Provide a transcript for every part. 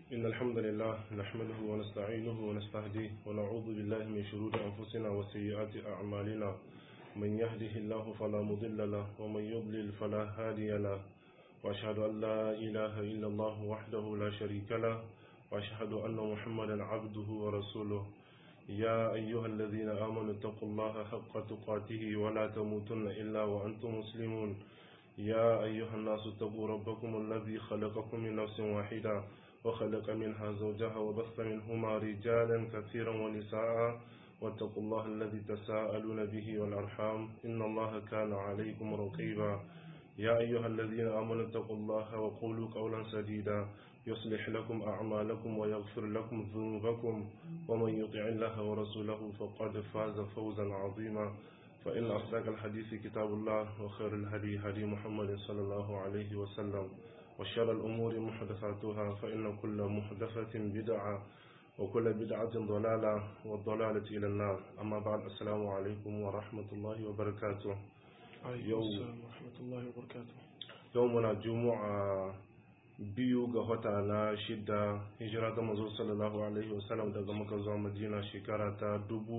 إن الحمد لله نحمده ونستعينه ونستهديه ونعوذ بالله من شرور أنفسنا وسيئات أعمالنا من يهده الله فلا مضل له ومن يضلل فلا هادي له وأشهد أن لا إله إلا الله وحده لا شريك له وأشهد أن محمدا عبده ورسوله يا أيها الذين آمنوا اتقوا الله حق تقاته ولا تموتن إلا وأنتم مسلمون يا أيها الناس اتقوا ربكم الذي خلقكم من نفس واحدة وخلق منها زوجها وبث منهما رجالا كثيرا ونساء واتقوا الله الذي تساءلون به والأرحام إن الله كان عليكم رقيبا يا أيها الذين آمنوا اتقوا الله وقولوا قولا سديدا يصلح لكم أعمالكم ويغفر لكم ذنوبكم ومن يطع الله ورسوله فقد فاز فوزا عظيما فإن أصدق الحديث كتاب الله وخير الهدي هدي محمد صلى الله عليه وسلم وشر الأمور محدثاتها فإن كل محدثة بدعة وكل بدعة ضلالة والضلالة إلى النار أما بعد السلام عليكم ورحمة الله وبركاته عليكم السلام ورحمة الله وبركاته يومنا جمعة biyu ga wata na shida hijira ta mazo sallallahu alaihi wasallam daga maka zuwa madina shekara ta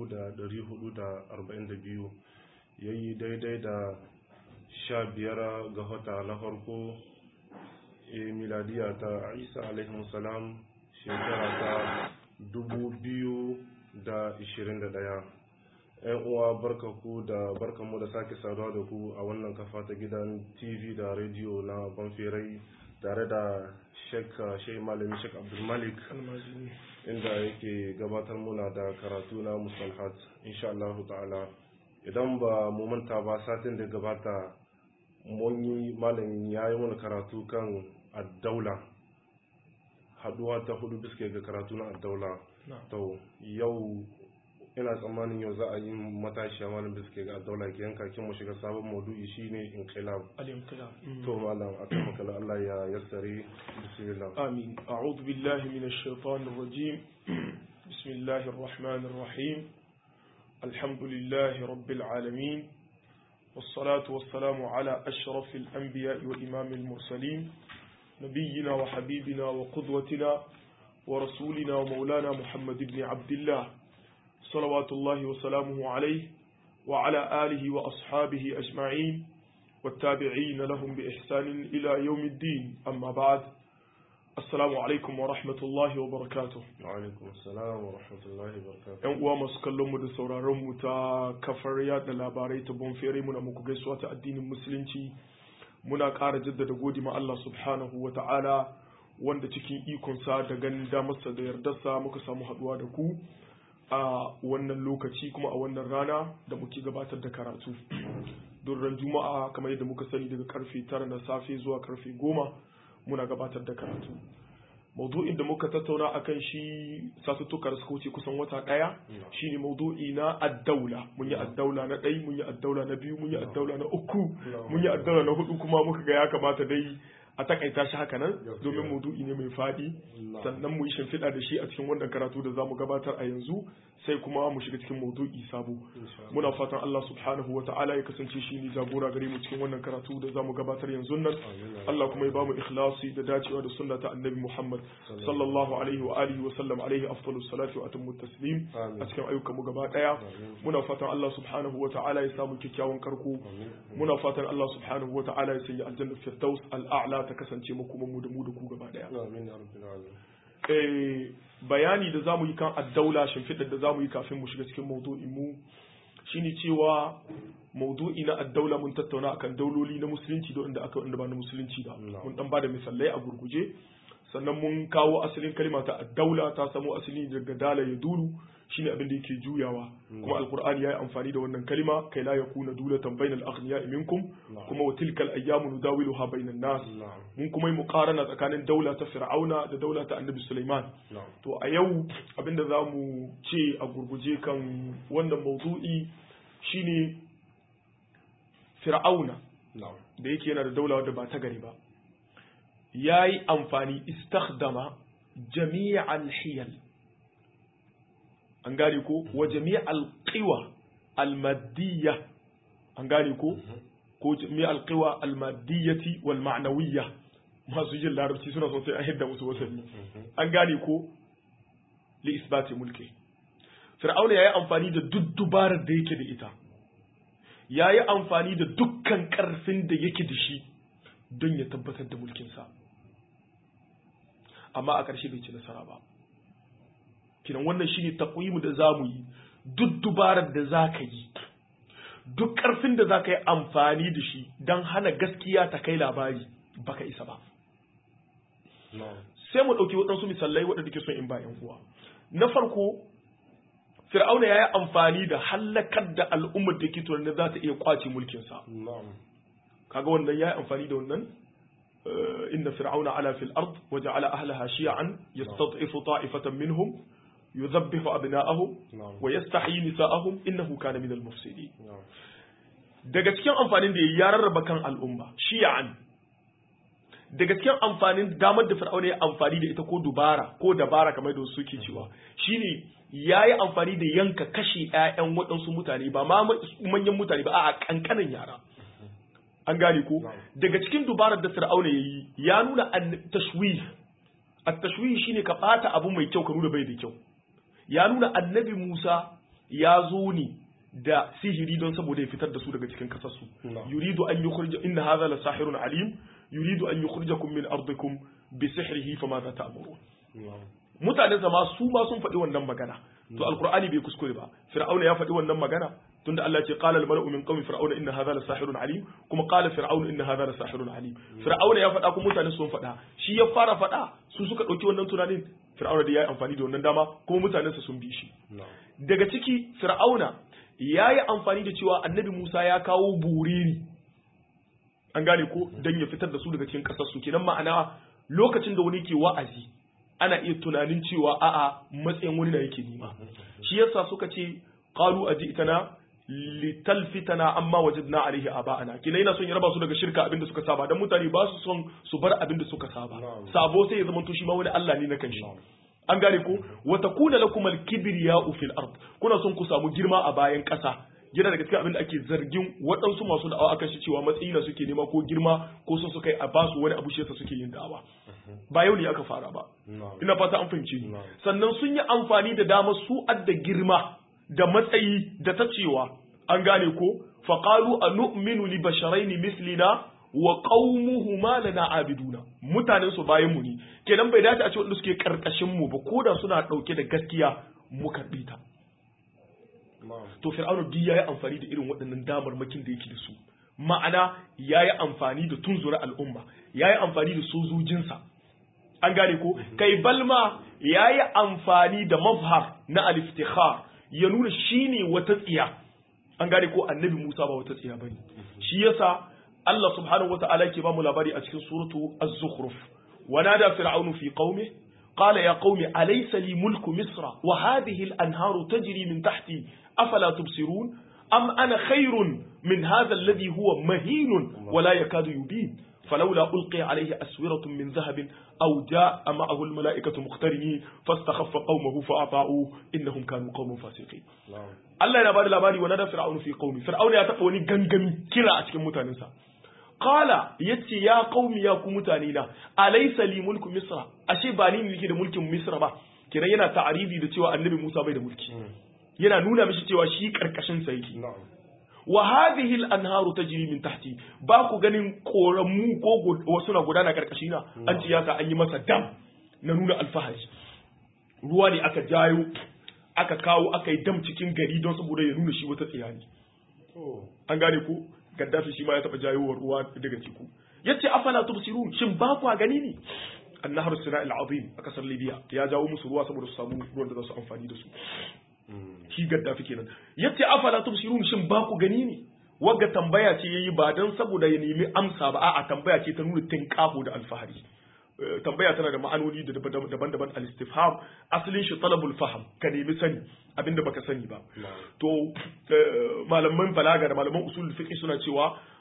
1442 yayi daidai da sha biyar ga wata na farko e miladiya ta isa alaihi salam shekara ta 2021 yan uwa barkaku da barkanmu da sake saduwa da ku a wannan kafa ta gidan tv da rediyo na banferai tare da shek shai malami shek abdulmalik inda yake gabatar muna da karatu na musalhat insha Allah ta'ala idan ba mu manta ba satin da gabata mun yi malam ya yi mana karatu kan addaula haduwa ta hudu biske ga karatu na addaula to yau ina tsammanin yau za a yi matashiya malam biske ga addaula ke yanka kin mu shiga sabon maudu'i shine inqilab al-inqilab to malam akan kala Allah ya yassare bismillah amin a'udhu billahi minash shaitanir rajim bismillahir rahmanir rahim alhamdulillahi rabbil alamin والصلاة والسلام على أشرف الأنبياء وإمام المرسلين نبينا وحبيبنا وقدوتنا ورسولنا ومولانا محمد بن عبد الله صلوات الله وسلامه عليه وعلى آله وأصحابه أجمعين والتابعين لهم بإحسان إلى يوم الدين أما بعد السلام عليكم ورحمة الله وبركاته وعليكم السلام ورحمة الله وبركاته ‘Yan uwa masu kallon mu da sauraron mu ta kafar yada labarai ta bonfere muna muku gaisuwa ta addinin musulunci muna ƙara jaddada godi ma Allah subhanahu wa ta'ala wanda cikin ikonsa da ganin damarsa da yardarsa muka samu haɗuwa da ku a wannan lokaci kuma a wannan rana da muke gabatar da karatu don ran juma'a kamar yadda muka sani daga karfe tara na safe zuwa karfe goma muna gabatar da karatu maudu'in da muka tattauna akan shi satuttuka da suka wuce kusan wata ɗaya shine maudu'i na addaula mun yi addaula na ɗai mun yi addaula na biyu mun yi addaula na uku mun yi addaula na hudu kuma muka ga ya kamata dai a takaita shi haka nan domin maudu'i ne mai faɗi sannan mu yi shimfiɗa da shi a cikin wannan karatu da za mu gabatar a yanzu sai kuma mu shiga cikin maudu'i sabo muna fatan Allah subhanahu wata'ala ya kasance shi ne jagora gare mu cikin wannan karatu da za mu gabatar yanzu nan Allah kuma ya ba mu ikhlasi da dacewa da sunna ta annabi Muhammad sallallahu alaihi wa alihi wa sallam alaihi afdalus salati wa atammu taslim a cikin ayyukan mu gaba daya muna fatan Allah subhanahu wata'ala ya samu kyakkyawan karko muna fatan Allah subhanahu wata'ala ya sanya aljanna firdaus al'a'la ta kasance mu kuma mu da mu da ku gaba daya amin ya rabbil alamin eh bayani da zamu yi kan addaula shimfiɗar da zamu yi kafin mu shiga cikin maudu'in mu shine cewa maudu'i na addaula mun tattauna akan dauloli na musulunci da wanda aka wanda ba na musulunci ba mun dan bada misalai a gurguje sannan mun kawo asalin kalma ta addaula ta samo asali daga dala ya dulu shine abin da yake juyawa kuma alqur'ani yayi amfani da wannan kalma kai la yakuna dulatan bainal aghniya'i minkum kuma wa tilkal ayyamu nudawiluha bainan nas mun kuma yi muqarana tsakanin daula ta fir'auna da daula ta annabi sulaiman to a yau abin da zamu ce a gurguje kan wannan mawdu'i shine fir'auna da yake yana da daula wadda ba ta gari ba yayi amfani istakhdama jami'al hiyal an gane ko wa jami'al qiwa al maddiyya an gane ko ko jami'al qiwa al maddiyati wal ma'nawiyya masu jin larabci suna son sai an hidda musu wasanni an gane ko li isbati mulki fir'auna yayi amfani da duk dubarar da yake da ita yayi amfani da dukkan karfin da yake da shi don ya tabbatar da mulkinsa amma a ƙarshe bai ci nasara ba kinan wannan shine takwimu da zamu yi duk dubarar da za ka yi duk ƙarfin da za ka yi amfani da shi don hana gaskiya ta kai labari baka isa ba sai mu ɗauki waɗansu misalai waɗanda ke son in ba yan uwa na farko fir'auna ya yi amfani da hallakar da al'ummar da ke tunanin za ta iya kwace mulkinsa kaga wannan ya yi amfani da wannan inna fir'auna ala fil ard wa ja'ala ahlaha shi'an yastad'ifu ta'ifatan minhum yudhabbihu abna'ahum wa yastahyi nisa'ahum innahu kana min al-mufsidin daga cikin amfanin da ya rarraba kan al'umma shi'an daga cikin amfanin damar da fir'auna ya amfani da ita ko dubara ko dabara kamar da suke cewa shine ya yi amfani da yanka kashe 'ya'yan waɗansu mutane ba ma manyan mutane ba a ƙanƙanin yara an gane ko daga cikin dubarar da fir'auna ya yi ya nuna tashwih a tashwih shine ka ɓata abu mai kyau ka nuna bai da kyau ya nuna annabi musa ya zo ne da sihiri don saboda ya fitar da su daga cikin kasarsu yuridu an yukhrija inna hadha la sahirun alim yuridu an yukhrijakum min ardikum bi sihrihi fama za ta'murun mutanen zama su ma sun faɗi wannan magana to alqur'ani bai kuskure ba fir'auna ya faɗi wannan magana tunda Allah ce qala al-mala'u min qawmi fir'auna inna hadha la sahirun alim kuma qala fir'aunu inna hadha la sahirun alim fir'auna ya faɗa kuma mutane sun faɗa shi ya fara faɗa su suka ɗauki wannan tunanin fir'auna da ya yi amfani da wannan dama kuma mutanensa sun bi shi daga ciki fir'auna ya yi amfani da cewa annabi Musa ya kawo bureri an gane ko don ya fitar da su daga cikin ƙasar su kenan ma'ana lokacin da wani ke wa'azi ana iya tunanin cewa a'a matsayin wani na yake nima shi yasa suka ce qalu ajitana litalfitana amma wajadna alaihi aba'ana kina yana son ya raba su daga shirka abinda suka saba dan mutane ba su son su bar abinda suka saba sabo sai ya zama to shi ma wani Allah ne na kanshi an gane ko wa takuna lakum al-kibriya'u fil ard kuna son ku samu girma a bayan ƙasa yana daga cikin abin da ake zargin waɗansu masu da'awa akan shi cewa matsayi na suke nema ko girma ko sun suka yi a basu wani abu shi yasa suke yin da'awa ba yau ne aka fara ba ina fata an fahimce ni sannan sun yi amfani da dama su adda girma da matsayi da ta cewa an gane ko faqalu anu'minu li basharaini mislina wa qaumuhuma lana abiduna mutanen su bayan mu ne kenan bai dace a ce wanda suke karkashin mu ba koda suna dauke da gaskiya mu karbi ta to fir'aunu duk yayi amfani da irin waɗannan damarmakin da yake da su ma'ana yayi amfani da tunzura al'umma yayi amfani da sojojinsa an gane ko kai balma yayi amfani da mafhar na al-iftikhar ya nuna shine wata tsiya an gane ko annabi Musa ba wata tsiya bane shi yasa Allah subhanahu wata'ala ke ba mu labari a cikin suratu az-zukhruf ونادى فرعون في قومه قال يا قوم أليس لي ملك مصر وهذه الأنهار تجري من تحتي أفلا تبصرون أم أنا خير من هذا الذي هو مهين ولا يكاد يبين فلولا ألقي عليه أسورة من ذهب أو جاء معه الملائكة مقترنين فاستخف قومه فأطاعوه إنهم كانوا قوم فاسقين الله ينبغي labari ونادى فرعون في قومه فرعون ya taɓa wani gangami kira a cikin mutanensa Kala yace ya qaumi ya ku mutane na alaysa li mulku misra ashe ba ni nake da mulkin misra ba kiran yana ta'aribi da cewa annabi Musa bai da mulki yana nuna mishi cewa shi karkashin sa yake wa hadhihi al-anharu tajri min tahti ba ku ganin koramu ko wasu na gudana karkashi na an ci yasa an yi masa dam na nuna alfahari ruwa ne aka jayo aka kawo aka yi dam cikin gari don saboda ya nuna shi wata tsiyani an gane ko gaddafi shi ma ya taba jayowar ruwa daga ciku yace afala tubsirun shin ba ku gani ne annahar sina'il azim a kasar libya ya jawo musu ruwa saboda su samu ruwan da za su amfani da su shi gaddafi kenan yace afala tubsirun shin ba ku gani ne wagga tambaya ce yayi ba dan saboda ya nemi amsa ba a'a tambaya ce ta nuna tinqahu da alfahari tambaya tana da ma'anoni da daban-daban al-istifham asalin shi talabul faham ka nemi sani abinda baka sani ba to malaman balaga da malaman usul fiqh suna cewa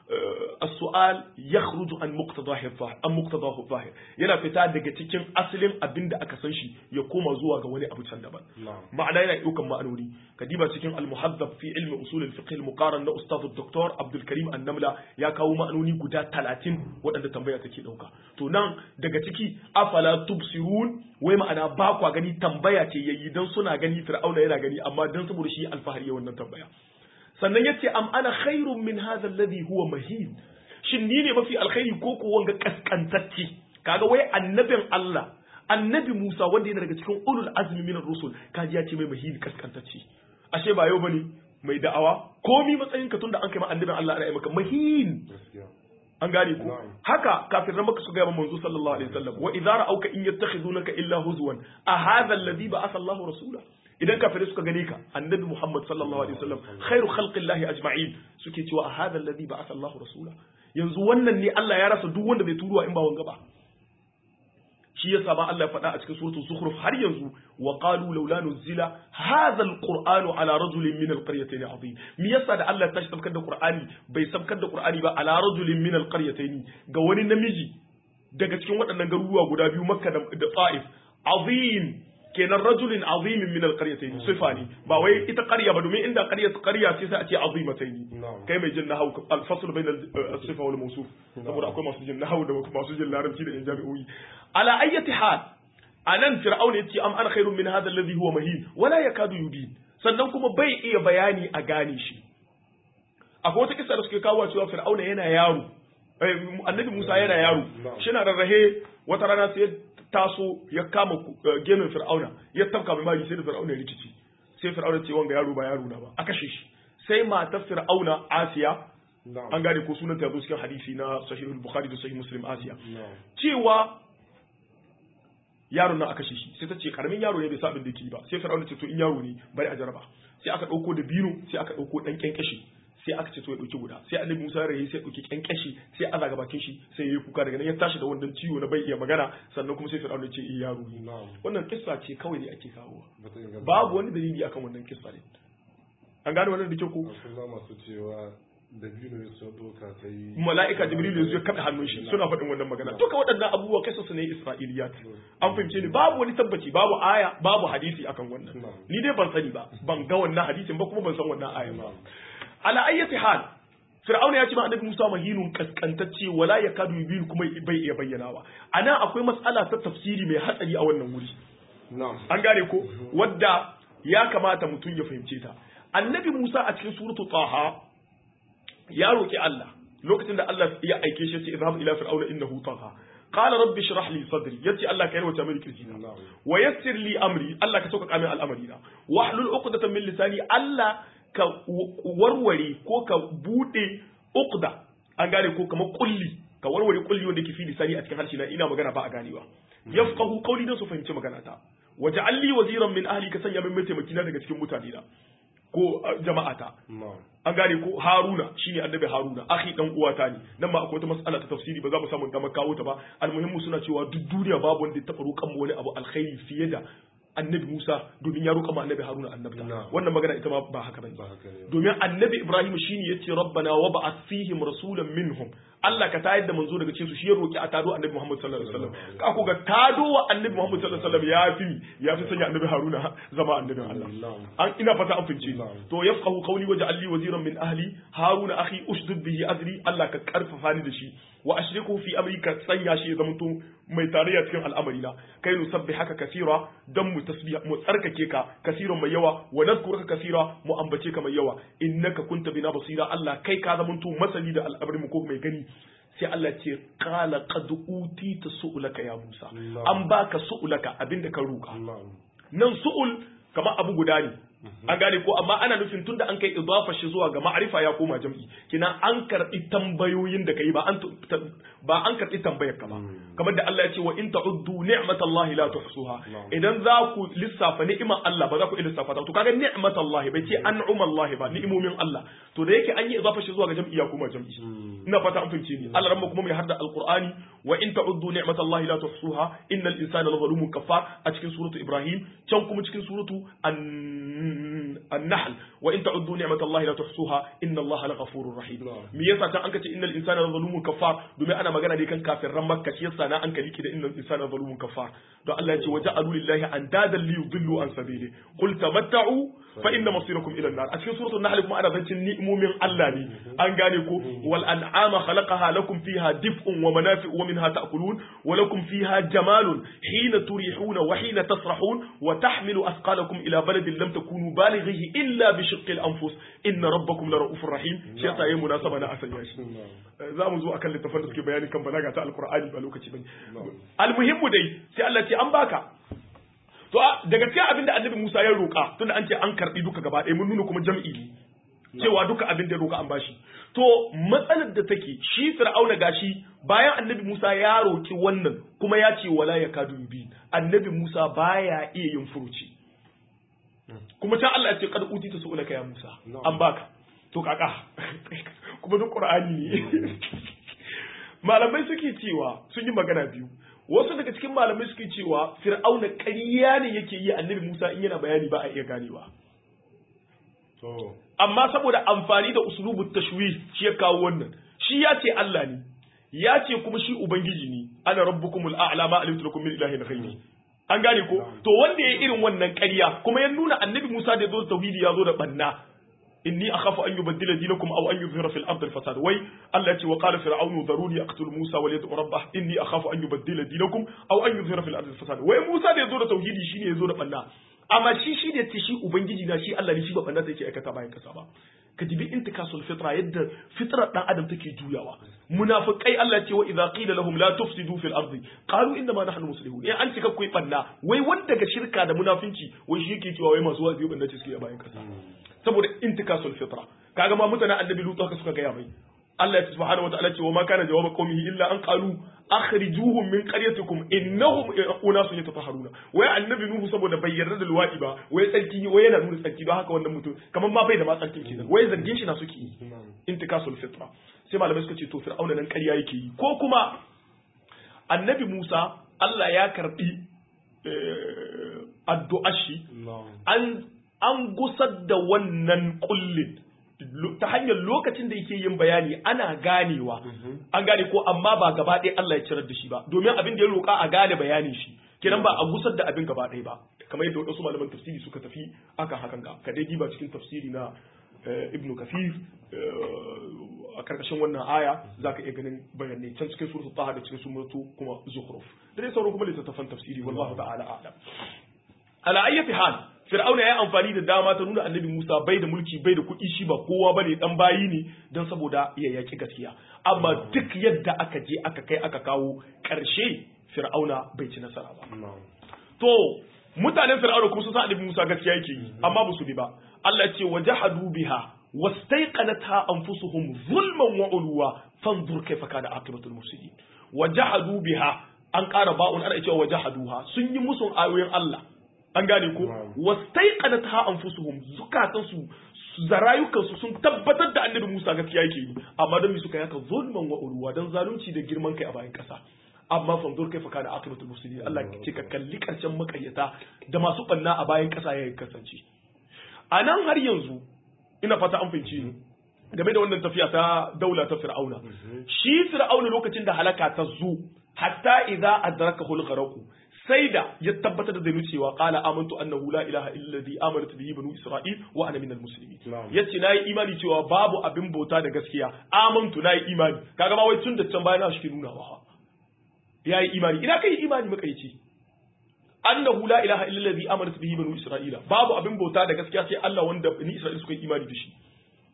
as-su'al yakhruju an muqtadahi adh-dhahir an muqtadahu adh-dhahir yana fita daga cikin asalin abin da aka san shi ya koma zuwa ga wani abu can daban ma'ana yana daukan ma'anoni kadiba cikin al-muhaddab fi ilmi usul al-fiqh al-muqaran na ustad dr Abdul Karim An-Namla ya kawo ma'anoni guda 30 waɗanda tambaya take dauka to nan daga ciki afala tubsirun wai ma'ana ba kwa gani tambaya ce yayi dan suna gani fir'auna yana gani amma dan saboda shi alfahari ya wannan tambaya sannan yace am ana khairun min hadha alladhi huwa mahin shin ni ne mafi alkhairi ko ko wanga kaskantacce kaga wai annabin Allah annabi Musa wanda yana daga cikin ulul azmi minar rusul kaji ya ce mai mahin kaskantacce ashe ba yau bane mai da'awa komi matsayin ka tunda an kai ma annabin Allah ana yi maka mahin an gane ko haka kafiran maka su ga manzo sallallahu alaihi wasallam wa idza ra'auka in yattakhizunaka illa huzwan a hadha alladhi ba'atha Allahu rasula idan kafirai suka gane ka annabi Muhammad sallallahu alaihi wasallam khairu khalqillahi ajma'in suke cewa a hadha alladhi ba'atha Allahu rasula yanzu wannan ne Allah ya rasa duk wanda bai turuwa in ba wanga ba shi yasa ba Allah ya faɗa a cikin suratul zukhruf har yanzu wa qalu laula nuzila hadha alqur'anu ala rajulin min alqaryatayn azim me yasa da Allah ya tashi sabkar da qur'ani bai sabkar da qur'ani ba ala rajulin min alqaryatayn ga wani namiji daga cikin waɗannan garuruwa guda biyu makka da ta'if azim kenan rajulin azimin min alqaryatayn sifa ne ba wai ita qarya ba domin inda qarya qarya ce sai a ce azimatayn kai mai jin nahwu al-fasl bain al-sifa wal mawsuf saboda akwai masu jin nahwu da masu jin larabci da jami'o'i ala ayyati hal anan fir'auna yace am ana khairun min hadha alladhi huwa mahin wala yakadu yubin sannan kuma bai iya bayani a gane shi akwai wata kissa da suke kawo cewa fir'auna yana yaro annabi Musa yana yaro shi na rarrahe wata rana sai taso ya kama gemin fir'auna ya tafka mai mari sai da fir'auna ya rikici sai fir'auna ce wanga yaro ba yaro na ba a kashe shi sai matar fir'auna asiya an gane ko sunanta yazo cikin hadisi na sahihul bukhari da sahih muslim asiya cewa yaron nan a kashe shi sai ta ce karamin yaro ne bai sa abin da yake ba sai fir'auna ce to in yaro ne bari a jaraba sai aka dauko da bino sai aka dauko dan kyankyashi sai aka ce to ya dauki guda sai annabi Musa ya rayi sai dauki kyankyashi sai aza ga bakin shi sai yayi kuka daga nan ya tashi da wannan ciwo na bai iya magana sannan kuma sai Fir'auna ce eh yaro ne wannan kissa ce kawai ne ake kawo babu wani dalili akan wannan kissa ne an gane wannan da kyau ko masu cewa da biyu ne sun doka sai mala'ika jibril yanzu ya kaɗa hannun shi suna faɗin wannan magana duka waɗannan abubuwa kasa su ne isra'iliyat an fahimce ni babu wani tabbaci babu aya babu hadisi akan wannan ni dai ban sani ba ban ga wannan hadisin ba kuma ban san wannan aya ba ala ayyati hal fir'auna ya ce ma annabi Musa mahinun kaskantacce wala yakadu yubin kuma bai iya bayyanawa anan akwai mas'ala ta tafsiri mai hatsari a wannan wuri an gane ko wadda ya kamata mutum ya fahimce ta annabi Musa a cikin suratu taha ya roki Allah lokacin da Allah ya aike shi ya ce idhab ila fir'auna innahu tagha qala rabbi shrah li sadri yace Allah ka yarwata mini kirjina wa yassir li amri Allah ka sauka min al'amari na wahlul uqdatan min lisani Allah ka warware ko ka bude uqda an gane ko kamar kulli ka warware kulli wanda yake fi lisani a cikin harshe na ina magana ba a ganewa yafqahu qawli dan su fahimci magana ta waj'al li waziran min ahli ka sanya min mataimaki na daga cikin mutane na ko jama'ata an gane ko haruna shine annabi haruna akhi dan uwata ne nan ma akwai wata mas'ala ta tafsiri ba za mu samu damar kawo ta ba almuhimmu suna cewa duk duniya babu wanda ya taɓa roƙan wani abu alkhairi fiye da annabi Musa domin ya roƙa ma annabi Haruna annabta wannan magana ita ma ba haka bane domin annabi Ibrahim shine yace rabbana wa ba'ath fihim rasulan minhum Allah ka tayar da manzo daga cikin su shi ya roki a tado annabi Muhammad sallallahu alaihi wasallam ka ku ga tado wa annabi Muhammad sallallahu alaihi wasallam ya fi ya fi sanya annabi Haruna zama annabin Allah an ina fata an fince to yafqahu qawli waj'al li waziran min ahli Haruna akhi ushdud bihi azri Allah ka karfafa ni da shi wa ashriku fi amri ka sanya shi ya zamanto mai tarayya cikin al'amari na kai nu sabbi haka kasira dan mu tasbiha mu tsarkake ka kasiran mai yawa wa nadhkuruka kasira mu ambace ka mai yawa innaka kunta bina basira Allah kai ka zamanto masani da al'amarin mu ko mai gani sai Allah ce qala qad utita su'laka ya Musa an baka su'laka abinda ka roka nan su'ul kamar abu guda ne an gane ko amma ana nufin tunda an kai idafa shi zuwa ga ma'arifa ya koma jam'i kina an karbi tambayoyin da kai ba an ba an karbi tambayar ka ba kamar da Allah ya ce wa in ta'uddu ni'matallahi la tuhsuha idan za ku lissafa ni'imar Allah ba za ku lissafa ta to kaga ni'matallahi bai ce an'umallahi ba ni'imomin Allah to da yake an yi idafa shi zuwa ga jam'i ya koma jam'i ina fata an fahimce ni Allah ramma kuma mai hadda alqur'ani wa in ta'uddu ni'matallahi la tuhsuha innal insana lazalumun kafar a cikin suratu ibrahim can kuma cikin suratu an-nahl wa in ta'uddu ni'matallahi la tuhsuha innallaha laghafurur rahim me yasa tan an kace innal insana lazalumun kafar domin ana magana ne kan kafirran makka shi yasa na an kaliki da innal insana lazalumun kafar don Allah ya ce waja'alu lillahi andadan li yudillu an sabili qul tamatta'u fa inna masirakum ila an-nar a cikin suratul nahl kuma ana zancin ni'imomin Allah ne an gane ko wal an'ama khalaqaha lakum fiha dif'un wa manafi'u wa minha ta'kulun wa lakum fiha jamalun hina turihuna wa hina tasrahun wa tahmilu asqalakum ila baladin lam takunu balighihi illa bi shiqqil anfus inna rabbakum la ra'ufur rahim shi yasa yayin munasaba na asanya shi za mu zo akan littafin da suke bayani kan balaga ta alqur'ani ba lokaci bane almuhimmu dai sai Allah ce an baka to daga cikin abin da annabi Musa ya roƙa tunda an ce an karbi duka gaba ɗaya mun nuna kuma jam'i ne cewa duka abin da ya roƙa an bashi to matsalar da take shi fir'auna gashi bayan annabi Musa ya roƙi wannan kuma ya ce wala ya kadu bi annabi Musa baya iya yin furuci kuma ta Allah ya ce kad uti ta su'ulaka ya Musa an baka to kaka kuma duk Qur'ani ne malamai suke cewa sun yi magana biyu wasu daga cikin malamai suke cewa fir'auna ƙarya ne yake yi annabi Musa in yana bayani ba a iya ganewa amma saboda amfani da uslubu tashwih shi ya kawo wannan shi ya ce Allah ne ya ce kuma shi ubangiji ne ana rabbukumul a'la ma alimtu lakum min ilahin ghairi an gane ko to wanda ya irin wannan ƙarya kuma ya nuna annabi Musa da ya zo tauhidi ya zo da banna inni akhafu an yubaddila dinakum aw an yuzhira fil ardi al fasad wai Allah ce wa qala fir'aunu daruni aqtul Musa wa yad'u rabbah inni akhafu an yubaddila dinakum aw an yuzhira fil ardi al fasad wai Musa da yazo da tauhidi shine yazo da banna amma shi shi da shi ubangiji na shi Allah ne shi ba banna sai yake aikata bayan kasa ba ka dibi intikasul fitra yadda fitrar dan adam take juyawa munafiqai Allah ce wa idza qila lahum la tufsidu fil ardi qalu inna ma nahnu muslihun eh an cika kuyi banna wai wanda ga shirka da munafinci wai shi yake cewa wai masu wazi banna ce suke bayan kasa saboda intikasul fitra kaga ma mutanen annabi lutu haka suka gaya mai Allah ya subhanahu wataala ce wa ma kana jawaba qaumihi illa an qalu akhrijuhum min qaryatikum innahum unasun yatatahharuna wai annabi nuhu saboda bai yarda da luwadi ba wai tsarki wai yana nuna tsarki don haka wannan mutum kamar ma bai da ma tsarki kenan wai zargin shi na suke yi intikasul fitra sai malamai suka ce to fir'auna nan ƙarya yake yi ko kuma annabi Musa Allah ya karbi addu'ar shi an an gusar da wannan kullin ta hanyar lokacin da yake yin bayani ana ganewa an gane ko amma ba gaba ɗaya Allah ya cirar da shi ba domin abin da ya roƙa a gane bayanin shi kenan ba a gusar da abin gaba ɗaya ba kamar yadda wasu malaman tafsiri suka tafi akan hakan ga ka dai diba cikin tafsiri na ibn kafir a karkashin wannan aya zaka iya ganin bayanai can cikin suratul taha da cikin suratu kuma zukhruf da dai sauran kuma littattafan tafsiri wallahu ta'ala a'lam ala ayyati hal fir'auna ya amfani da dama ta nuna annabi Musa bai da mulki bai da kuɗi shi ba kowa bane dan bayi ne don saboda ya yaki gaskiya amma duk yadda aka je aka kai aka kawo ƙarshe fir'auna bai ci nasara ba to mutanen fir'auna kuma sun san annabi Musa gaskiya yake yi amma ba su bi ba Allah ce wajahadu biha wastaiqanatha anfusuhum zulman wa ulwa fanzur kaifa kana aqibatul mufsidin wajahadu biha an ƙara ba'un ana cewa wajahaduha sun yi musun ayoyin Allah an gane ko wastaiqanatha anfusuhum zukatan su zarayukan su sun tabbatar da annabi Musa gaskiya yake yi amma don me suka yaka zulman wa ulwa dan zalunci da girman kai a bayan kasa amma fanzur kaifa kana aqibatul mufsidin Allah ce ka kalli karshen makayyata da masu banna a bayan kasa ya kasance a nan har yanzu ina fata an fahimci ni game da wannan tafiya ta daula ta fir'auna shi fir'auna lokacin da halaka ta zo hatta idza adrakahu al-gharq sai da ya tabbatar da zai cewa qala amantu annahu la ilaha illa alladhi amanat bihi banu isra'il wa ana minal muslimin yace nayi imani cewa babu abin bauta da gaskiya amantu nayi imani kaga ma wai tun da can bayan shi ke nuna wa yayi imani ina kai imani makaici annahu la ilaha illa allazi amanat bihi banu isra'ila babu abin bauta da gaskiya sai Allah wanda bani isra'ila suka yi imani da shi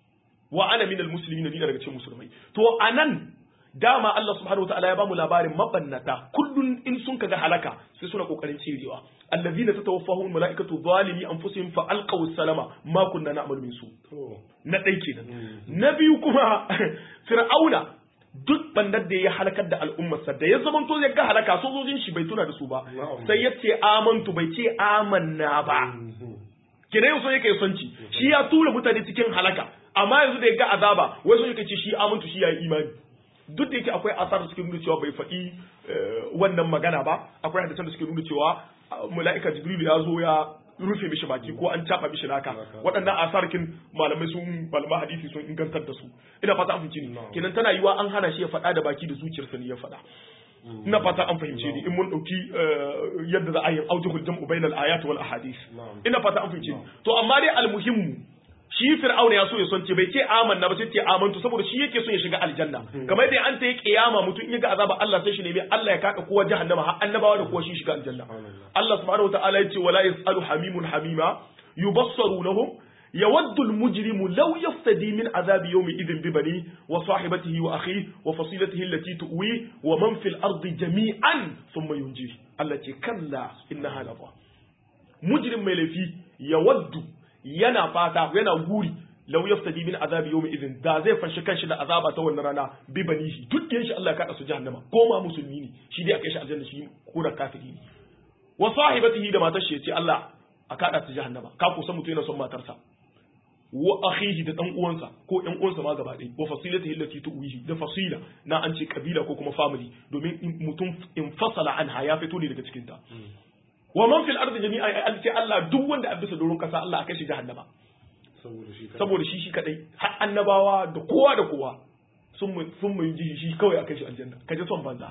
wa ana minal muslimin ni daga cikin musulmai to anan dama Allah subhanahu wataala ya bamu labarin mabannata kullun in sun kaga halaka sai suna kokarin cirewa allazina tatawaffahum malaikatu zalimi anfusihim fa alqaw salama ma kunna na'malu min su na dai kenan na biyu kuma fir'auna duk bandar da ya halakar da al'ummarsa da ya zamanto ya ga halaka sojojin shi bai tuna da su ba sai ya ce amantu bai ce amanna ba kina yau so yake sonci shi ya tura mutane cikin halaka amma yanzu da ya ga azaba wai so yake ce shi amantu shi ya yi imani duk da yake akwai asar da suke nuna cewa bai faɗi wannan magana ba akwai hadisan da suke nuna cewa mala'ika jibril ya zo ya rufe mishi baki ko an caba mishi naka waɗannan asarkin malamai sun malama hadisi sun ingantar da su ina fata an fahimci ni kenan tana yiwa an hana shi ya faɗa da baki da zuciyarsa ne ya faɗa ina fata an fahimce ni in mun dauki yadda za a yi aujihul jam'u bainal ayat wal ahadith ina fata an fahimce ni to amma dai almuhimmu shi fir'auna ya so ya son ce bai ce amanna ba sai ce amantu saboda shi yake so ya shiga aljanna kamar yadda an ta yi kiyama mutum in ya ga azaba Allah sai shi nemi Allah ya kaka kowa jahannama har annabawa da kowa shi shiga aljanna Allah subhanahu wataala ya ce wala yasalu hamimun hamima yubassarunahum يود المجرم لو يفتدي من عذاب يوم إذن ببنيه وصاحبته وأخيه وفصيلته التي تؤويه ومن في الأرض جميعا ثم ينجيه التي كلا إنها لظى مجرم ملفي يود yana fata yana guri lau yaftadi min azabi yawmi idin da zai fanshi kanshi da azaba ta wannan rana bi banihi duk shi Allah ya kada su jahannama ko ma musulmi ne shi dai aka shi aljanna shi ko da kafiri ne wa sahibatihi da matar shi ya ce Allah a kada su jahannama ka kusa mutum yana son matarsa wa akhihi da dan uwansa ko ɗan uwansa ma gaba ɗaya wa fasilatihi allati tuwihi da fasila na an ce kabila ko kuma family domin mutum in fasala anha ya fito ne daga cikin ta wa man fil ardi jami'a an ce Allah duk wanda a bisa doron kasa Allah aka shi jahannama saboda shi shi kadai har annabawa da kowa da kowa sun mu sun mu ji shi kawai aka shi aljanna kaje son banza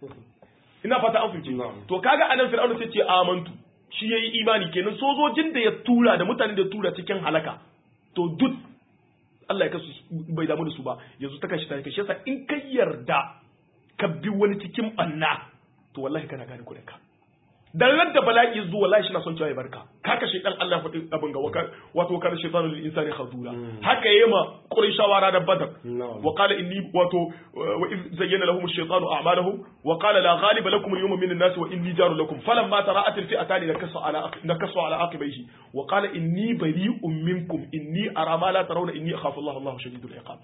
ina fata an fice to kaga anan fir'auna sai ce amantu shi yayi imani kenan sojojin da ya tura da mutanen da ya tura cikin halaka to duk Allah ya kasu bai damu da su ba yanzu ta kashi ta kashe yasa in ka yarda ka bi wani cikin banna to wallahi kana gane kudin ka dan ran da bala'i zuwa wallahi shi na son cewa ya barka ka kashe dan Allah faɗi abin ga wato kana shaytanu lil insani khadura haka yayi ma qurayshawa da badar wa qala inni wato wa iz zayyana lahum ash-shaytanu a'malahum wa qala la ghaliba lakum al-yawma min an-nas wa inni jaru lakum falamma tara'at al-fi'atan nakasu ala nakasu ala aqibayhi wa qala inni bari'un minkum inni ara ma la tarawna inni akhafu Allah Allahu shadidul iqab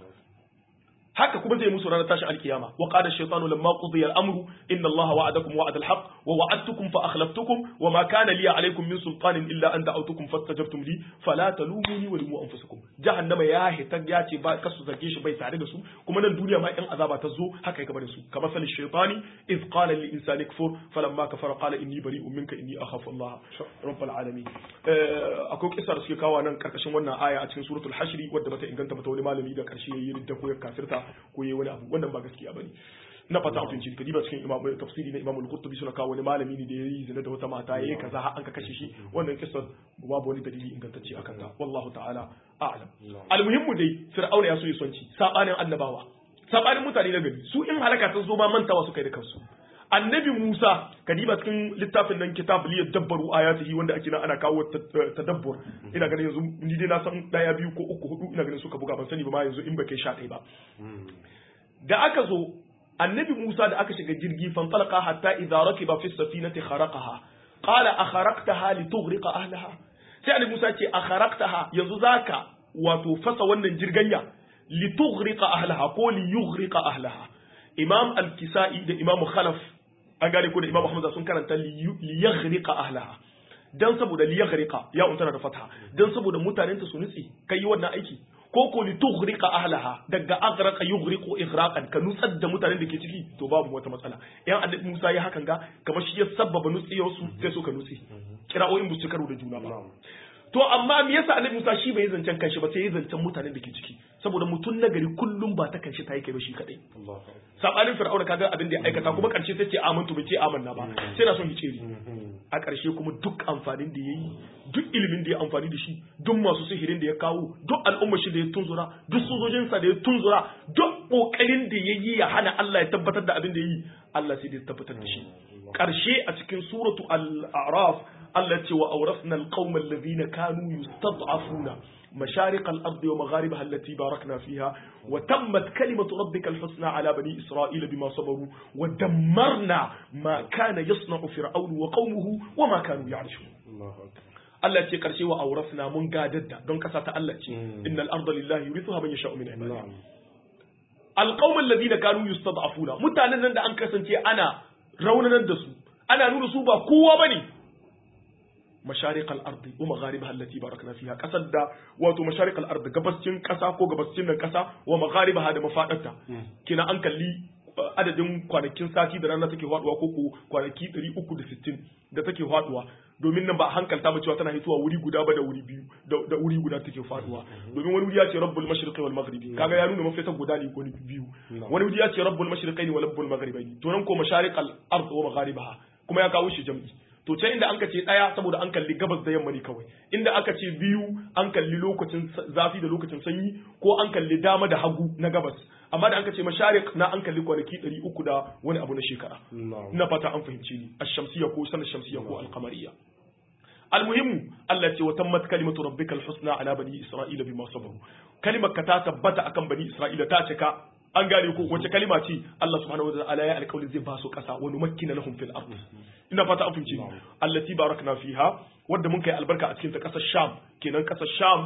haka kuma zai musu ranar tashin alkiyama wa qala ash-shaytanu lamma qudiya al-amru inna allaha wa'adakum wa'ada al-haqq wa wa'adtukum fa akhlaftukum wa ma kana li alaykum min sultanin illa an da'awtukum fastajabtum li fala talumuni wa lumu anfusakum jahannama ya hita ya ce ba kasu zage shi bai tare da su kuma nan duniya ma in azaba ta zo haka ya gaba da su kamar sal shaytani iz qala lil insani kfur falamma kafara qala inni bari'un minka inni akhafu allaha rabbul alamin akwai kisa da suke kawo nan karkashin wannan aya a cikin suratul hashri wadda bata inganta ba ta wani malami da karshe yayi ridda ko ya kafirta ko yayi wani abu wannan ba gaskiya bane na fata an fahimci ka diba cikin imam tafsiri na imam al-qurtubi suna kawo wani malami ne da yayi zina da wata mata yayi kaza har an ka kashe shi wannan kissa babu wani dalili ingantacce akan ta wallahu ta'ala a'lam almuhimmu dai fir'auna ya so ya sonci sabanin annabawa sabanin mutane na gari su in halaka ta zo ma mantawa su kai da kansu annabi Musa kadiba cikin littafin nan kitab li yadabbaru ayatihi wanda ake nan ana kawo tadabbur ina ganin yanzu ni dai na san daya biyu ko uku hudu ina ganin suka buga ban sani ba ma yanzu in ba kai sha ɗaya ba da aka zo annabi Musa da aka shiga jirgi fanfalaka hatta idza rakiba fi safinati kharaqaha qala akharaqtaha litughriqa ahlaha sai annabi Musa ce akharaqtaha yanzu zaka wato fasa wannan jirganya litughriqa ahlaha ko liyughriqa ahlaha imam al-kisai da imam khalaf an gane ko da imam hamza sun karanta liyaghriqa ahlaha dan saboda liyaghriqa ya untana da fatha dan saboda mutanen ta su nutsi kai wannan aiki ko ko li tughriqa ahlaha daga aghraqa yughriqu ighraqan ka nutsar da mutanen da ke ciki to babu wata matsala yan annabi Musa ya hakan ga kamar shi ya sabbaba nutsiyar su sai suka nutsi kira'o'in bu su karo da juna ba to amma me yasa annabi Musa shi bai zancen kanshi ba sai ya zancen mutanen da ke ciki saboda mutum na gari kullum ba ta kanshi ta yi kai ba shi kadai sabanin fir'auna kaga abin da ya aikata kuma karshe sai ce amantu bai ce amanna ba sai na son yi ceri a karshe kuma duk amfanin da yayi duk ilimin da ya amfani da shi duk masu sihirin da ya kawo duk al'ummar shi da ya tunzura duk sojojinsa da ya tunzura duk kokarin da ya yi ya hana Allah ya tabbatar da abin da ya yi Allah sai da ya tabbatar da shi karshe a cikin suratu al-a'raf Allah ce wa awrasna al-qauma alladhina kanu yustad'afuna مشارق الأرض ومغاربها التي باركنا فيها وتمت كلمة ربك الحسنى على بني إسرائيل بما صبروا ودمرنا ما كان يصنع فرعون وقومه وما كانوا يعرشون Allah ce karshe wa aurasna mun gadar da don kasa ta Allah ce innal arda lillahi yurithuha man yasha'u min ibadihi alqawmal ladina kanu yustad'afuna mutanen nan da an kasance ana raunanar da su ana nuna su ba kowa bane masharik al-ardi wa magharibaha allati barakna fiha kasar da wato masharik al-ardi gabascin kasa ko gabascin nan kasa wa magharibaha da mafadarta kina an kalli adadin kwanakin sati da rana take faduwa ko ko kwanaki 360 da take faduwa domin nan ba a hankalta ba cewa tana hitowa wuri guda ba da wuri biyu da wuri guda take faduwa domin wani wuri ya ce rabbul mashriqi wal maghribi kaga ya nuna mafitan guda ne ko biyu wani wuri ya ce rabbul mashriqi wa rabbul maghribi to nan ko masharik al ard wa magharibaha kuma ya kawo shi jam'i to can inda anka ce daya saboda an kalli gabas da yamma ne kawai inda aka ce biyu an kalli lokacin zafi da lokacin sanyi ko an kalli dama da hagu na gabas amma da anka ce masharik na an kalli kwanaki 300 da wani abu na shekara ina fata an fahimci ni ash-shamsiyya ko sanar shamsiyya ko al-qamariyya المهم التي وتمت كلمة ربك الحسنى على بني إسرائيل بما صبروا كلمة كتا تبت أكم بني إسرائيل تاتك an gane ko wace kalima ce Allah subhanahu wa ta'ala ya alƙawarin zai ba su ƙasa wa numakkina lahum fil ard ina fata an fahimci allati barakna fiha wanda mun kai albarka a cikin ta ƙasar Sham kenan ƙasar Sham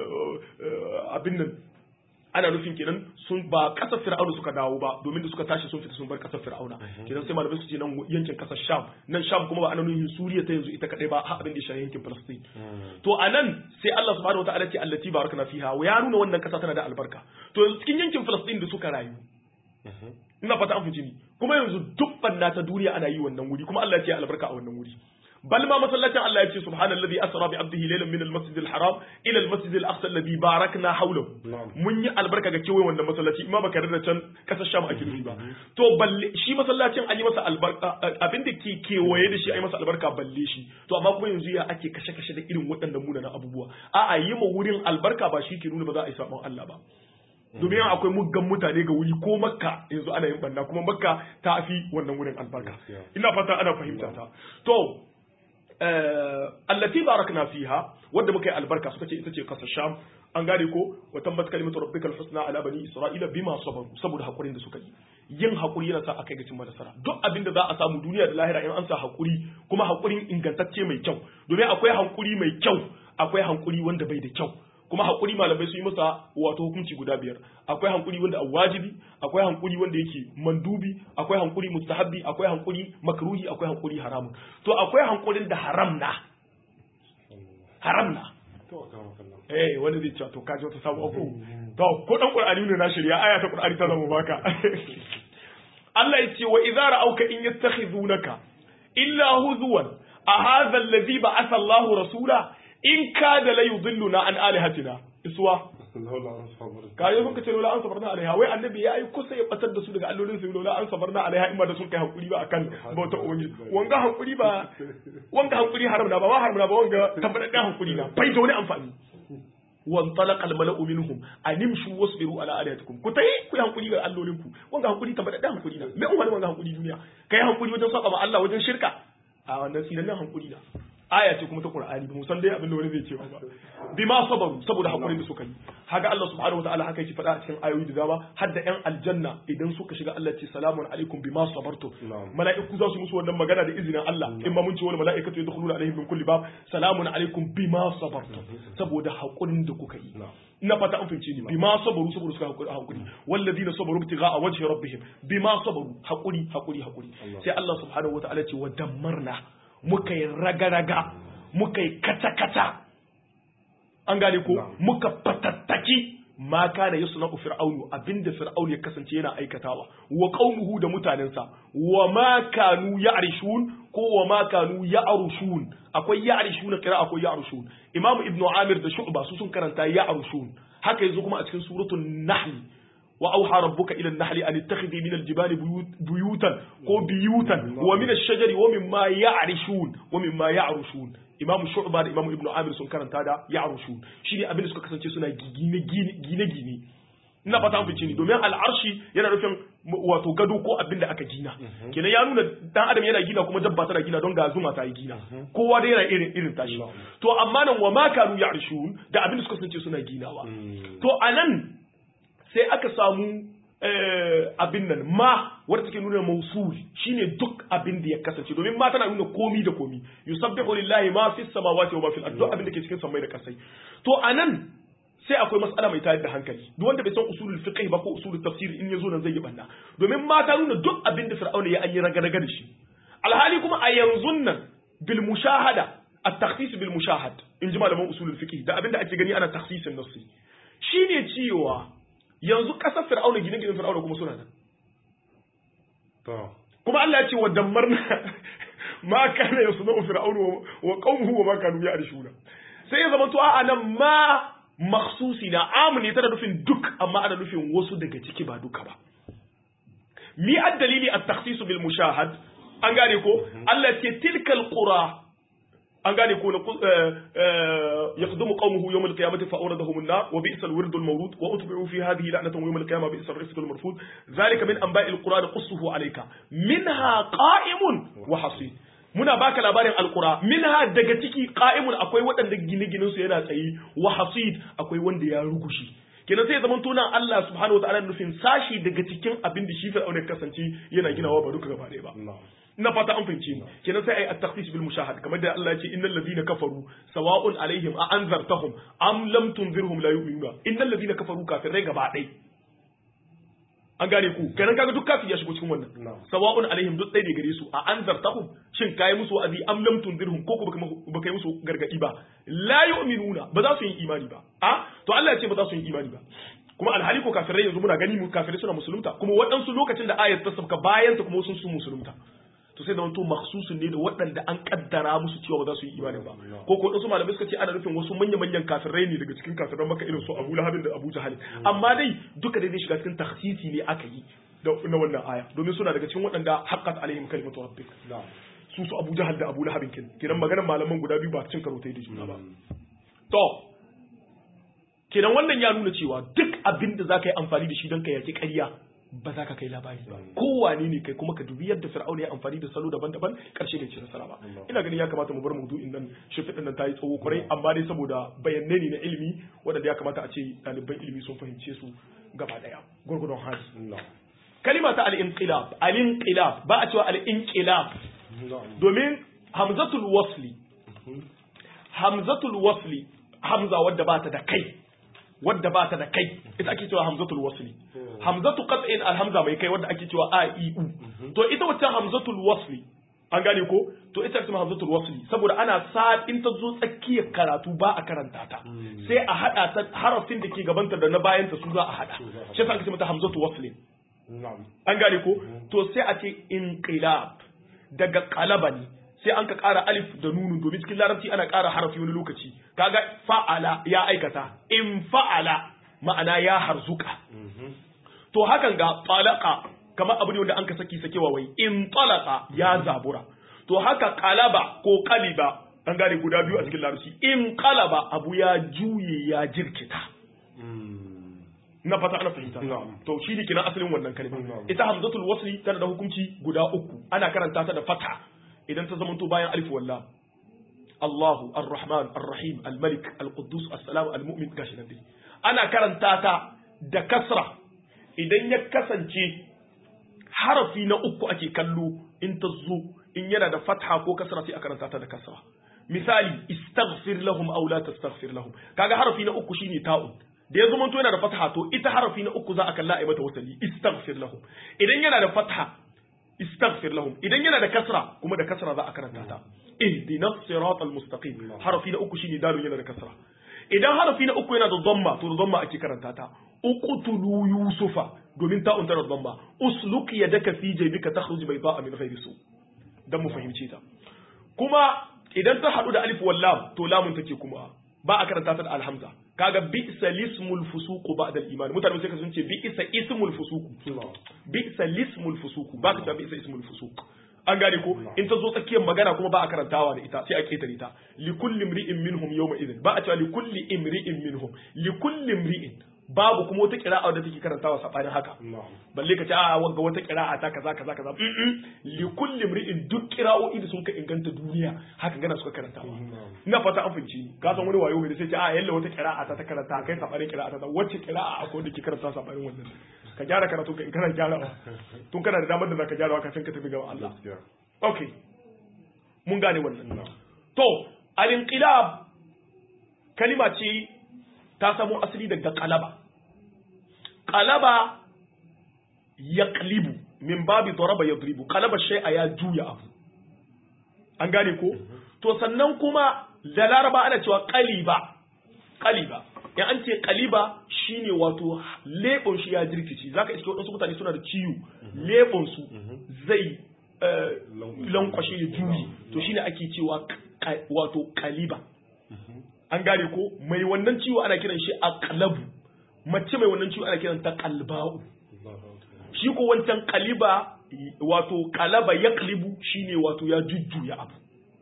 abin nan ana nufin kenan sun ba kasar fir'auna suka dawo ba domin da suka tashi sun fita sun bar kasar fir'auna kenan sai malamai su ce nan yankin kasar sham nan sham kuma ba ana nufin suriya ta yanzu ita kadai ba har abin da ya yankin palestine to anan sai Allah subhanahu wataala ce allati barakna fiha wa ya nuna wannan kasa tana da albarka to yanzu cikin yankin palestine da suka rayu ina fata an fice ni kuma yanzu duk banna ta duniya ana yi wannan wuri kuma Allah ya ce albarka a wannan wuri bal ma masallacin Allah ya ce subhanallazi asra bi abdihi laylan min al-masjid al-haram ila al-masjid al-aqsa alladhi barakna hawlahu mun yi albarka ga kewayen wannan masallaci imma baka da can kasar sham ake nufi ba to balle shi masallacin an yi masa albarka abin da ke kewaye da shi an yi masa albarka balle shi to amma kuma yanzu ya ake kashe kashe da irin waɗannan munanan abubuwa a'a yi ma wurin albarka ba shi ke nuna ba za a yi sabon Allah ba domin akwai muggan mutane ga wuri ko makka yanzu ana yin banna kuma makka ta fi wannan wurin albarka ina fata ana fahimta ta to allati barakna fiha wadda muka yi albarka suka ce ita ce kasar sham an gane ko wa tambat kalimatu rabbikal husna ala bani isra'ila bima sabaru saboda hakurin da suka yi yin hakuri yana sa a kai ga cimma nasara duk abin da za a samu duniya da lahira in an sa hakuri kuma hakurin ingantacce mai kyau domin akwai hakuri mai kyau akwai hakuri wanda bai da kyau kuma hakuri malamai sun yi masa wato hukunci guda biyar akwai hankuri wanda wajibi akwai hankuri wanda yake mandubi akwai hankuri mustahabbi akwai hankuri makruhi akwai hankuri haramun to akwai hankurin da haram na haram na eh wanda zai ce to kaji wata sabu aku to ko dan qur'ani ne na shirya aya ta qur'ani ta zama baka Allah ya ce wa idza ra'auka in yattakhizunaka illa huzwan a hadha alladhi ba'atha Allahu rasula in kada la yudilluna an alihatina iswa kayo sun kace lola an sabarna alaiha wai annabi ya yi kusa ya batar da su daga allolin su lola an sabarna alaiha in ba da sun kai hakuri ba akan bauta ubangiji wanga hakuri ba wanga hakuri haram na ba ma haram na ba wanga tabbataccen hakuri na bai da wani amfani wan talaqa al mala'u minhum animshu wasbiru ala alihatikum ku tayi ku yi hakuri ga allolin ku wanga hakuri tabbataccen hakuri na me wani wanga hakuri duniya kai hakuri wajen saba ma Allah wajen shirka a wannan sinan hakuri na aya ce kuma ta Qur'ani ba san dai abin da wani zai ce ba bima sabaru saboda hakurin da suka yi haka Allah subhanahu wataala haka yake faɗa a cikin ayoyi da dama har da ƴan aljanna idan suka shiga Allah ce salamun alaikum bima sabartu mala'iku za su musu wannan magana da izinin Allah in ma mun ce wani mala'ikatu yadkhuluna alaihim min kulli bab salamun alaikum bima sabartu saboda hakurin da kuka yi ina fata an fahimce ni bima sabaru saboda suka hakuri hakuri walladina sabaru ibtigha a wajhi rabbihim bima sabaru hakuri hakuri hakuri sai Allah subhanahu wataala ce wa dammarna muka yi raga-raga muka yi kata-kata an gane ko muka fatattaki ma kana yasu na fir'aunu abinda fir'aunu ya kasance yana aikatawa wa qaumuhu da mutanensa wa ma kanu ya'rishun ko wa ma kanu ya'rushun akwai ya'rishun kira akwai ya'rushun imamu ibnu amir da shu'ba su sun karanta ya'rushun haka yanzu kuma a cikin suratul nahl وأوحى ربك إلى النحل أن اتخذي من الجبال بيوت بيوتا كو بيوتا ومن الشجر ومما يعرشون ومما يعرشون إمام الشعبة إمام ابن عامر سن كان تادا يعرشون شيني أبن سكا كسانتي سنا gine gine gine ina fata an fice ni domin al'arshi yana nufin wato gado ko abin da aka gina kenan ya nuna dan adam yana gina kuma dabba tana gina don ga zuma ta yi gina kowa dai yana irin irin tashi to amma nan wa ma kanu ya'rishun da abin da suka kasance suna ginawa to anan sai aka samu abin nan ma wadda take nuna mausul shine duk abin da ya kasance domin ma tana nuna komi da komi yusabbihu lillahi ma fis samawati wa ma fil ardi abin da ke cikin samai da kasai to anan sai akwai matsala mai tayar da hankali duk wanda bai san usulul fiqh ba ko usulul tafsir in yazo nan zai yi banna domin ma ta nuna duk abin da fir'auna ya an yi raga-raga da shi alhali kuma a yanzu nan bil mushahada at-takhsis bil mushahad in ji malaman usulul fiqh da abinda ake gani ana takhsisin nassi shine cewa yanzu kasar fir'auna gine ginen fir'auna kuma suna nan to kuma Allah ya ce wa dammarna ma kana yasna'u fir'aunu wa qaumuhu wa ma kanu ya'rishuna sai ya zama to a nan ma makhsusi na amu ne tana nufin duk amma ana nufin wasu daga ciki ba duka ba mi ad-dalili at-takhsis bil mushahad an gane ko Allah ya ce tilkal qura an gane ko na yaqdumu qaumuhu yawm al-qiyamati fa awradahum an-nar wa bi'sa al-wird al-mawrud wa utbi'u fi hadhihi la'natan yawm al-qiyamah bi'sa ar-rifq al-marfud dhalika min anba'i al-qura naqussuhu alayka minha qa'imun wa hasid muna baka labarin alqura minha daga ciki qa'imun akwai waɗanda gine-ginen su yana tsayi wa hasid akwai wanda ya rugushi kenan sai zaman tona Allah subhanahu wa ta'ala nufin sashi daga cikin abin da shi fir'auna kasance yana ginawa ba duka gaba ɗaya ba na fata an fahimce ni kenan sai ai at-takhsis bil mushahad kamar da Allah ya ce innal ladina kafaru sawa'un alaihim a anzartahum am lam tunzirhum la yu'minuna innal ladina kafaru kafirai gaba ɗaya an gane ku kenan kaga duk kafin ya shigo cikin wannan sawa'un alaihim duk ɗaya ne gare su a anzartahum shin kai musu wa'azi am lam tunzirhum ko ba kai musu gargadi ba la yu'minuna ba za su yi imani ba a to Allah ya ce ba za su yi imani ba kuma alhali ko kafirai yanzu muna gani mu kafirai suna musulunta kuma waɗansu lokacin da ayat ta sabka bayan ta kuma sun su musulunta to sai da wanto makhsusun ne da waɗanda an kaddara musu cewa ba za su yi imani ba ko ko wasu malamai suka ce ana nufin wasu manya manyan kafirai ne daga cikin kafiran maka irin su Abu Lahab da Abu Jahal amma dai duka dai zai shiga cikin takhsisi ne aka yi da na wannan aya domin suna daga cikin waɗanda haqqat alaihim kalimatu rabbik su su Abu Jahal da Abu Lahab kin kiran maganar malaman guda biyu ba cin karo ta da juna ba to kenan wannan ya nuna cewa duk abin da zaka yi amfani da shi don ka yaki ƙarya ba za ka kai labari ba kowane ne kai kuma ka dubi yadda fir'auna ya amfani da salo daban-daban karshe bai ci nasara ba ina ganin ya kamata mu bar maudu'in nan shifidin nan tayi tsawo kwarai amma dai saboda bayanai ne na ilimi wanda ya kamata a ce ɗaliban ilimi sun fahimce su gaba daya gurgurdon hali kalima ta al-inqilab al-inqilab ba a cewa al-inqilab domin hamzatul wasli hamzatul wasli hamza wadda ba ta da kai wadda ba ta da kai ita ake cewa hamzatul wasli hamzatu qat'in alhamza mai kai wadda ake cewa a i u to ita wacce hamzatul wasli an gane ko to ita ce hamzatul wasli saboda ana sa in ta zo tsakiyar karatu ba a karanta ta sai a hada ta harafin da ke gabanta da na bayan ta su za a hada shi yasa ake ce mata hamzatul wasli an gane ko to sai a ce inqilab daga qalaba ne sai an ka ƙara alif da nunu domin cikin larabci ana ƙara harafi wani lokaci kaga fa'ala ya aikata in fa'ala ma'ana ya harzuka to hakan ga talaka kamar abu ne wanda an ka saki sakewa wai in talaka ya zabura to haka qalaba ko qaliba an gane guda biyu a cikin larabci in qalaba abu ya juye ya jirkita na fata ana fahimta to shi ne kiran asalin wannan kalma ita hamzatul wasli tana da hukunci guda uku ana karanta ta da fata idan ta zamanto bayan alif walla Allahu Ar-Rahman Ar-Rahim Al-Malik Al-Quddus As-Salam Al-Mu'min gashi nan dai ana karanta ta da kasra idan ya kasance harafi na uku ake kallo in ta zo in yana da fatha ko kasra sai a karanta ta da kasra misali istaghfir lahum aw la tastaghfir lahum kaga harafi na uku shine ta'un da ya zamanto yana da fatha to ita harafi na uku za a kalla a mata wasali istaghfir lahum idan yana da fatha istaghfir lahum idan yana da kasra kuma da kasra za a karanta ta ihdina siratal mustaqim harafi na uku shine dalun yana da kasra idan harafi na uku yana da dhamma to da dhamma ake karanta ta uqtulu yusufa domin ta unta da dhamma usluk yadaka fi jaybika takhruj bayda'a min ghayri su dan mu fahimce ta kuma idan ta hadu da alif wal lam to lamun take kuma ba a karanta ta da alhamza kaga bi'sa lismul fusuq ba'da al-iman mutane sai ka sun ce bi'sa ismul fusuq bi'sa lismul fusuq ba ka ta bi'sa ismul fusuq an gane ko in ta zo tsakiyar magana kuma ba a karantawa da ita sai a ketare ta li kulli imri'in minhum yawma idhin ba a cewa li kulli imri'in minhum li kulli imri'in babu kuma wata kira'a da take karantawa sabanin haka balle ka ce a wanga wata kira'a ta kaza kaza kaza li kulli imri'in duk kira'o'i da sun ka inganta duniya haka gana suka karantawa ina fata an fahimci ka san wani wayo ne sai ce a yalla wata kira'a ta ta karanta kai sabanin kira'a ta wacce kira'a akwai da ke karanta sabanin wannan ka gyara karatu ka in kana gyarawa tun kana da damar da zaka gyarawa kafin ka tafi ga Allah okay mun gane wannan to al-inqilab kalima ce ta samo asali daga qalaba qalaba yaqlibu min babi daraba yadribu qalaba shay'a ya juya abu an gane ko to to sannan kuma da laraba ana cewa qaliba qaliba in an ce qaliba shine wato lebon shi ya jirkici zaka iske wadansu mutane suna da ciwo lebon su zai eh, lankwashe ya juyi to shine ake cewa ka- wato qaliba an gane ko mai wannan ciwo ana kiran shi aqlabu mace mai wannan ciwo ana kiran ta qalba'u shi ko wancan kaliba wato kalaba ya kalibu shine wato ya jujjuya abu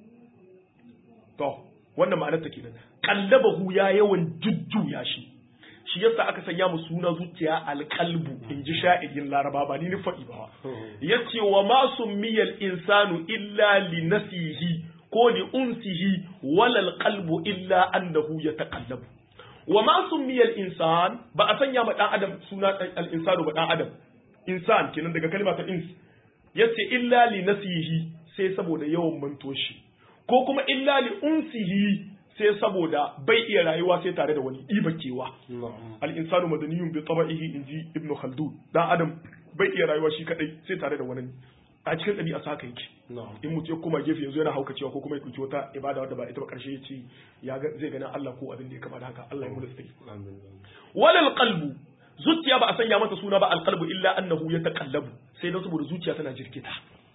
to wannan ma'anar ta kenan kallabahu ya yawan jujjuya shi shi yasa aka sanya mu suna zuciya alkalbu in ji sha'irin laraba ba ni ni faɗi ba yace wa ma summiyal insanu illa li nasihi ko li unsihi walal qalbu illa annahu yataqallabu wa ma summiyal insan ba a sanya ma dan adam suna al insanu ba dan adam insan kenan daga kalma ta ins yace illa li nasihi sai saboda yawan mantoshi ko kuma illa li unsihi sai saboda bai iya rayuwa sai tare da wani ibakewa al insanu madaniyun bi tabi'ihi inji ibnu khaldun dan adam bai iya rayuwa shi kadai sai tare da wani a cikin ɗabi'a sa haka yake in mutum ya koma gefe yanzu yana haukacewa ko kuma ya ɗauki wata ibada wadda ba ita ba ƙarshe ya ce ya ga zai ganin Allah ko abin da ya kama da haka Allah ya mu da tsayi walal qalbu zuciya ba a sanya mata suna ba alqalbu illa annahu yataqallabu sai dan saboda zuciya tana jirkita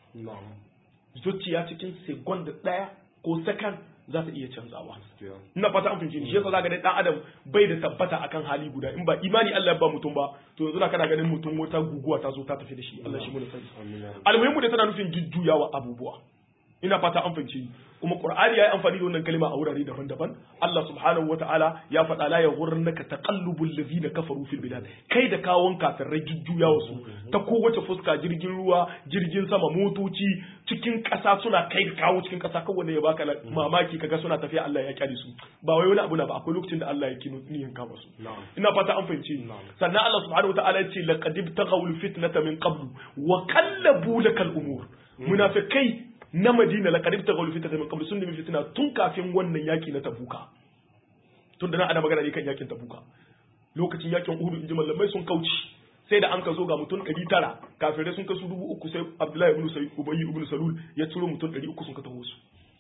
zuciya cikin second daya ko second za ta iya canzawa ina fata an fahimci shi yasa zaka ga dan adam bai da tabbata akan hali guda in ba imani Allah ya ba mutum ba to yanzu na kana ganin mutum wata guguwa ta zo ta tafi da shi Allah shi mu da sani almuhimmu da tana nufin jujjuyawa abubuwa ina fata an fahimci kuma qur'ani yayi amfani da wannan kalma a wurare daban-daban Allah subhanahu wataala ya faɗa la yaghurrannaka taqallubul ladina kafaru fil bilad kai da kawon kafirai jujjuyawa su ta kowace fuska jirgin ruwa jirgin sama motoci cikin ƙasa suna kai da kawo cikin ƙasa kawai wanda ya baka mamaki kaga suna tafiya Allah ya kyale su ba wai wani abu na ba akwai lokacin da Allah ya kino niyan kama su ina fata an fahimci sannan Allah subhanahu wataala ya ce laqad ibtaghawul fitnata min qablu wa qallabu lakal umur munafikai na Madina laqad ibtaghawul fitnata min qablu sun nemi fitina tun kafin wannan yaki na Tabuka tun da nan ana magana ne kan yakin Tabuka lokacin yakin Uhud inji mallamai sun kauci sai da an ka zo ga mutum ɗari tara kafirai sun kasu dubu uku sai Abdullahi ibn Sayyid Ubayy ibn Salul ya ciro mutum ɗari uku sun ka taho su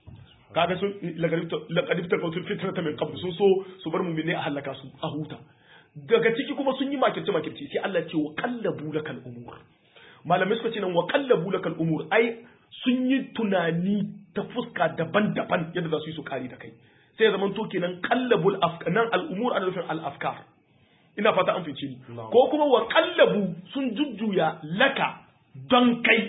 kaga sun laqad ibtaghawul fitnata min qablu sun so su bar mu'mini a halaka su a huta daga ciki kuma sun yi makirce makirce sai Allah ce wa qallabu lakal umur malamai suka ce nan wa qallabu lakal umur ai sun yi tunani ta fuska daban-daban yadda za su yi su kare da kai sai ya zamanto kenan qallabul afkar nan al'umur ana nufin al-afkar ina fata an fice ni ko kuma wa qallabu sun jujjuya laka don kai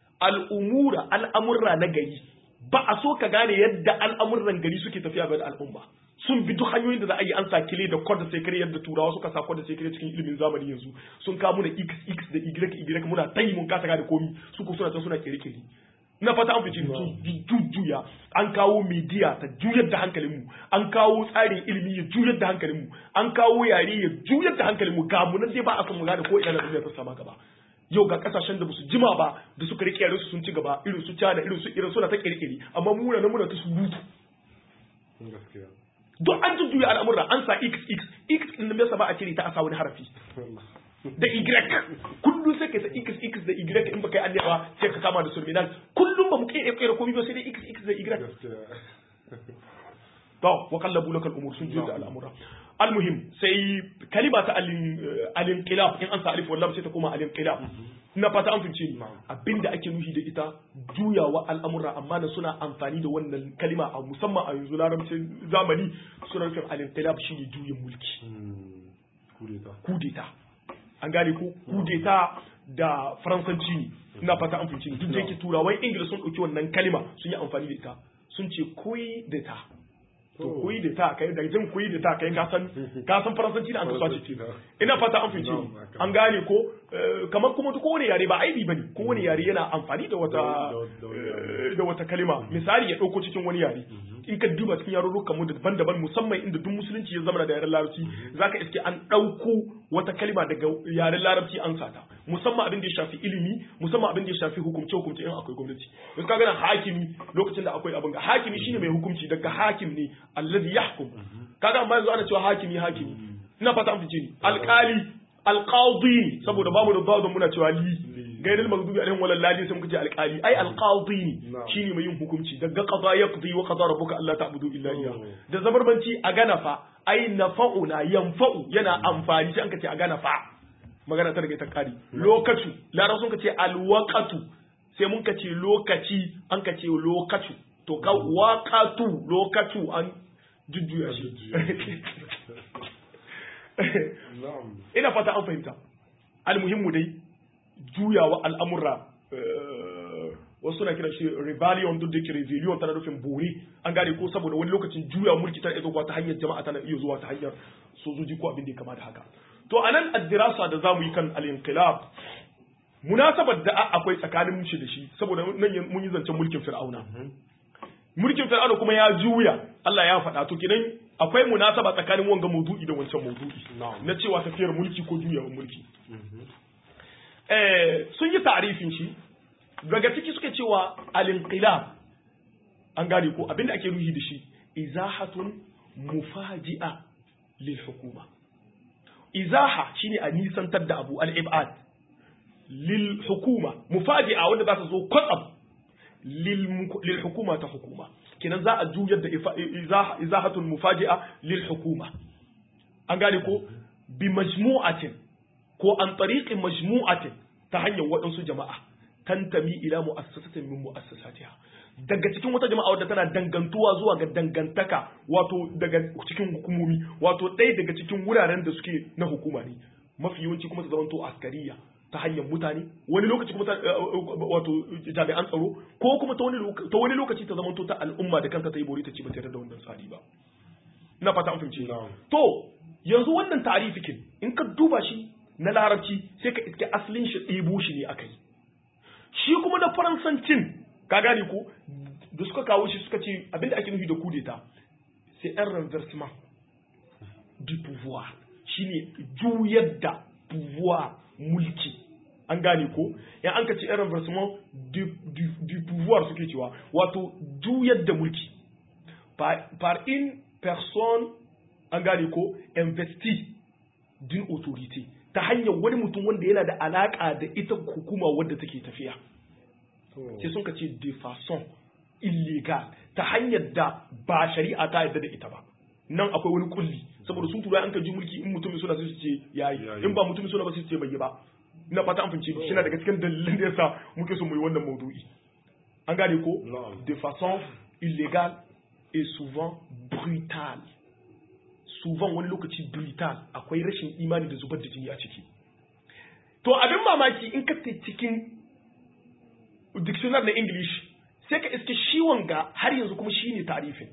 al'umura al'amurra na gari ba a so ka gane yadda al'amuran gari suke tafiya ga al'umma sun bi duk hanyoyin da za a yi an sa kile da kod da sekare yadda turawa suka sa kod da sekare cikin ilimin zamani yanzu sun kawo muna x x da y y muna tayi mun kasa gane komi su ko suna ta suna kere kere na fata an fice su jujjuya an kawo media ta juyar da hankalinmu an kawo tsarin ilimi ya juyar da hankalinmu an kawo yare ya juyar da hankalinmu ga mu nan dai ba a san mu gane ko ina na duniya ta sama gaba yau ga kasashen da basu jima ba da suka rike su sun ci gaba irin su China irin su irin suna ta kirkiri amma mu na muna ta surutu duk an jujjuya al'amura an sa x x x din da yasa ba a cire ta a sa wani harafi da y kullum sai ka sa x x da y in baka yi annabawa sai ka kama da surminal kullum ba mu kai kai komai ba sai dai x x da y to wa qallabu lakal umur sun jujjuya al'amura almuhim sai kalima ta al-inqilab in an sa alif wallam sai ta koma al-inqilab ina fata an fince ni abinda ake nufi da ita juyawa al'amura amma na suna amfani da wannan kalima a musamman a yanzu larabcin zamani suna nufin al-inqilab shine juyin mulki kudeta an gane ko kudeta da faransanci ne ina fata an fince ni duk da yake turawan ingila sun dauki wannan kalima sun yi amfani da ita sun ce koyi da ta to koyi da ta kai da jin koyi da ta kai ka san ka san faransanci da an kasuwa ce ina fata an fice an gane ko kamar kuma duk wani yare ba aibi bane ko wani yare yana amfani da wata da wata kalima misali ya dauko cikin wani yare in ka duba cikin yarurrukan mu daban-daban musamman inda duk musulunci ya zama da yaren larabci zaka iske an dauko wata kalima daga yaren larabci an sata musamman abin da ya shafi ilimi musamman abin da ya shafi hukumce hukumce in akwai gwamnati yanzu ka gana hakimi lokacin da akwai abin ga hakimi shine mai hukunci daga hakim ne allazi yahkum kaga amma yanzu ana cewa hakimi hakimi ina fata an fice ni alkali alqadi saboda bamu da dadun muna cewa li gairil maghdubi alaihim wal ladin sai muka ce alqali ai alqadi shine mai yin hukunci daga qada yaqdi wa qada rabbuka alla ta'budu illa iyyah da zabarbanci a gana fa ai nafa'una yanfa'u yana amfani sai an ka ce a gana fa magana ta daga ta kari lokatu lara sun ka ce alwaqatu sai mun ka ce lokaci an ka ce lokatu to ka waqatu lokatu an jujjuya shi ina fata an fahimta almuhimmu dai juyawa al'amurra wasu na kira shi rebellion duk da yake rebellion tana nufin bore an gane ko saboda wani lokacin juya mulki tana iya zuwa ta hanyar jama'a tana iya zuwa ta hanyar sojoji ko abin da ya kama da haka to anan addirasa da zamu yi kan al-inqilab munasabar da akwai tsakanin shi da shi saboda nan mun yi zancen mulkin fir'auna mulkin fir'auna kuma ya juya Allah ya faɗa to kidan akwai munasaba tsakanin wanga maudu'i da wancan maudu'i na cewa tafiyar mulki ko juyawar mulki eh sun yi ta'arifin shi daga ciki suke cewa al-inqilab an gane ko abinda ake nuhi da shi izahatun mufaji'a lil hukuma izaha shine a nisantar da abu al-ibad lil hukuma mufaji'a wanda za ta zo kwatsam lil hukuma ta hukuma kenan za a juyar da izahatun mufaji'a lil hukuma an gane ko bi majmu'atin ko an tariqin majmu'atin ta hanyar waɗansu jama'a tantami ila mu'assasatin min mu'assasatiha daga cikin wata jama'a wadda tana dangantuwa zuwa ga dangantaka wato daga cikin hukumomi wato ɗaya daga cikin wuraren da suke na hukuma ne mafi yawanci kuma ta zamanto askariya ta hanyar mutane wani lokaci kuma wato jami'an tsaro ko kuma ta wani lokaci ta zamanto ta al'umma da kanta ta yi bori ta ci ba tare da wannan tsari ba ina fata an fahimci to yanzu wannan ta'arifikin in ka duba shi na larabci sai ka iske asalin shi ɗebo shi ne aka yi shi kuma na faransancin ka gane ko da suka kawo shi suka ce abinda ake nufi da kudeta c'est un renversement du pouvoir shine juyar da pouvoir mulki an gane ko ya an ka ce un renversement du, du, du pouvoir suke cewa wato juyar da mulki par, par une personne an gane ko investi d'une autorité ta hanyar wani mutum wanda yana da alaka da ita hukuma wadda take tafiya sai sun ka ce de façon illegal ta hanyar da ba shari'a ta yadda da ita ba nan akwai wani kulli saboda sun tura an ka ji mulki in mutumin suna sai su ce yayi in ba mutumin suna ba sai su ce bai yi ba ina fata an fince shi na daga cikin dalilin da yasa muke so mu yi wannan maudu'i an gane ko de façon illégale et souvent brutale souvent wani lokaci brutal akwai rashin imani da zubar da jini a ciki to abin mamaki in ka cikin dictionary na english sai ka iske shi wanga har yanzu kuma shi ne tarifin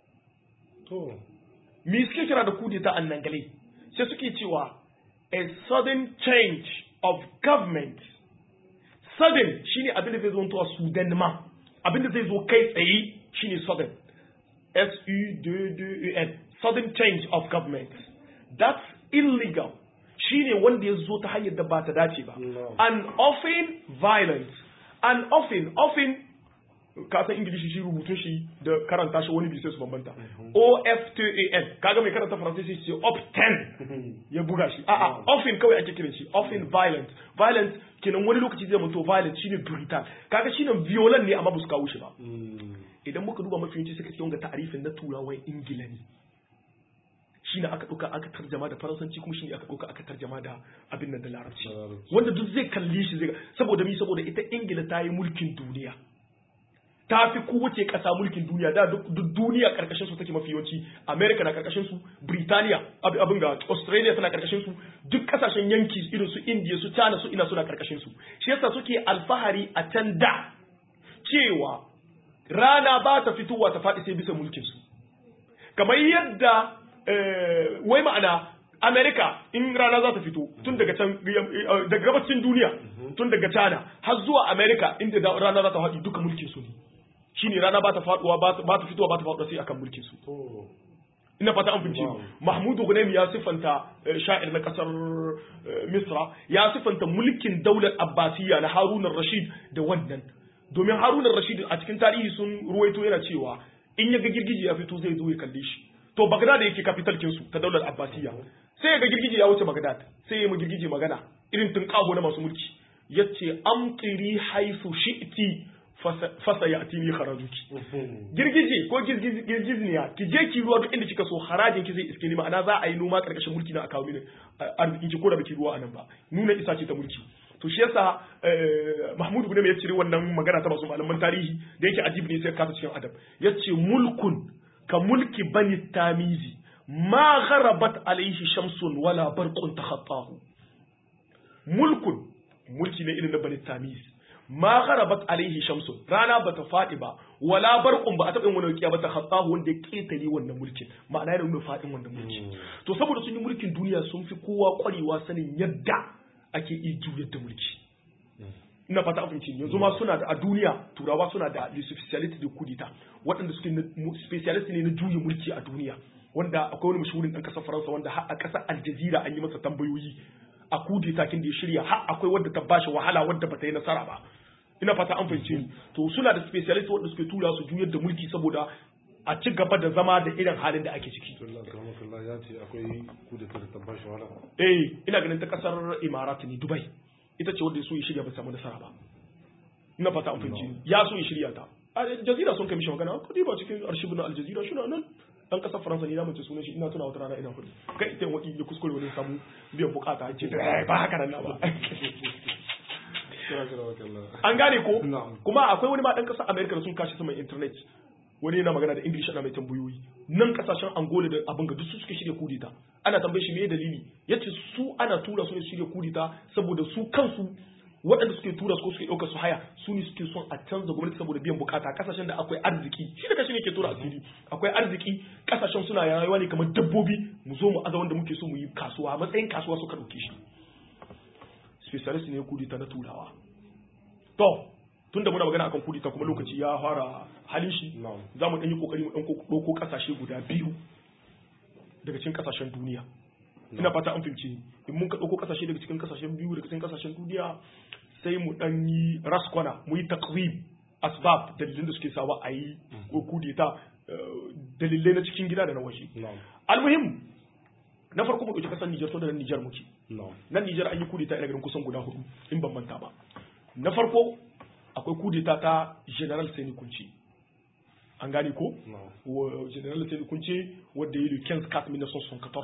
to me suke kira da kudeta a nangale sai suke cewa a sudden change of government sudden shine abin da zai zo a sudan ma abin da zai zo kai tsaye shine sudden s u d d u n sudden change of government that's illegal shine wanda ya zo ta hanyar da ba ta dace ba and often violent and often often ka san ingilishi shi rubutun shi da karanta shi wani bisai su bambanta o f t a n kaga mai karanta faransanci shi ce op 10 ya buga shi a'a often kawai ake kiran shi often violent violent kenan wani lokaci zai mutu violent shine brutal kaga shine violent ne amma ba su kawo shi ba idan muka duba mafi yawanci suka ce wanga ta'arifin na turawan ingila ne shine aka ɗauka aka tarjama da faransanci kuma shine aka ɗauka aka tarjama da abin nan da larabci wanda duk zai kalli shi zai saboda mi saboda ita ingila ta yi mulkin duniya ta fi kowace ƙasa mulkin duniya da duk duniya karkashin su take mafi yawanci america na karkashin su britania abin ga australia tana karkashin su duk kasashen yanki irin su india su china su ina suna karkashin su shi yasa suke alfahari a can da cewa rana ba ta fitowa ta faɗi sai bisa mulkin su kamar yadda wai ma'ana Amerika in rana za ta fito tun daga can daga gabacin duniya tun daga China har zuwa Amerika inda rana za ta faɗi duka mulkin su ne shine rana ba ta faduwa ba ta fitowa ba ta faduwa sai akan mulkin su ina fata an fince Mahmudu Ghunaimi ya sifanta sha'ir na kasar Misra ya sifanta mulkin daular Abbasiyya na Harun rashid da wannan domin Harun rashid a cikin tarihi sun ruwaito yana cewa in ya ga girgiji ya fito zai zo ya kalle shi to Baghdad yake capital kin su ta daular Abbasiyya sai ga girgije ya wuce Baghdad sai ya mu girgije magana irin tunƙaho na masu mulki yace amtiri haisu shi'ti fasa ya atini harajuki girgije ko girgizniya ki je ki ruwa duk inda kika so harajin ki zai iske ni ma'ana za a yi noma karkashin mulki na a kawo mini arziki ki ko da baki ruwa anan ba nuna isa ce ta mulki to shi yasa Mahmud ibn ya cire wannan magana ta masu malaman tarihi da yake ajibi ne sai kasa cikin adab yace mulkun ka mulki bani tamizi ma gharabat alaihi shamsun wala barqun takhattahu mulkun mulki ne irin na bani tamizi ma gharabat alaihi shamsun rana bata fadi ba wala barqun ba a taɓa yin wani rukiya ba ta khattahu wanda ya ketare wannan mulkin ma'ana yana nuna fadin wannan mulkin to saboda sun yi mulkin duniya sun fi kowa kwarewa sanin yadda ake iya juyar da mulki ina fata abin yanzu ma suna da a duniya turawa suna da le specialist de kudita waɗanda suke specialist ne na juya mulki a duniya wanda akwai wani mashahurin ɗan ƙasar faransa wanda har a ƙasar aljazira an yi masa tambayoyi a kudita kin da ya shirya har akwai wadda ta bashi wahala wadda bata yi nasara ba ina fata an fahimce ni to suna da specialist wanda suke tura su juyar da mulki saboda a ci gaba da zama da irin halin da ake ciki ya ce akwai kudeta da ta bashi wahala eh ina ganin ta kasar imarat ne dubai ita ce wanda ya so ya shirya ba samu nasara ba ina fata an fahimce ni ya so ya shirya ta a jazira sun kai mishi magana ko ba cikin arshibin na aljazira shi na nan dan kasar faransa ne na mace sunan shi ina tuna wata rana ina hudu kai ita wani ya kuskure wani samu biyan bukata ce ba haka nan na ba an gane ko kuma akwai wani ma dan kasar america da sun kashi saman internet wani yana magana da english ana mai tambayoyi nan kasashen angola da abin ga duk su suke shirya kudita ana tambaye shi me dalili yace su ana tura su ne shirya kudita saboda su kansu waɗanda suke tura su ko suke ɗaukar su haya su ne suke son a canza gwamnati saboda biyan bukata kasashen da akwai arziki shi da kashi ne ke tura asiri akwai arziki kasashen suna rayuwa ne kamar dabbobi mu zo mu aza wanda muke so mu yi kasuwa matsayin kasuwa suka ɗauke shi specialist ne kudita na turawa to tunda muna magana akan kudita kuma lokaci ya fara halin shi za mu ɗan yi kokari mu ɗan ɗauko ƙasashe guda biyu daga cikin ƙasashen duniya ina fata an fahimci in mun ka ɗauko ƙasashe daga cikin ƙasashen biyu daga cikin ƙasashen duniya sai mu ɗan yi raskwana mu yi takwim asbab dalilin da suke sawa a yi kudita dalilai na cikin gida da na waje almuhim na farko mu ɗauki ƙasar Nijar to da nan Nijar muke nan Nijar an yi kudita ina ganin kusan guda hudu in ban manta ba na farko akwai kudeta ta general sani kunce an gane ko general sani kunce wadda ya yi kens kat 1914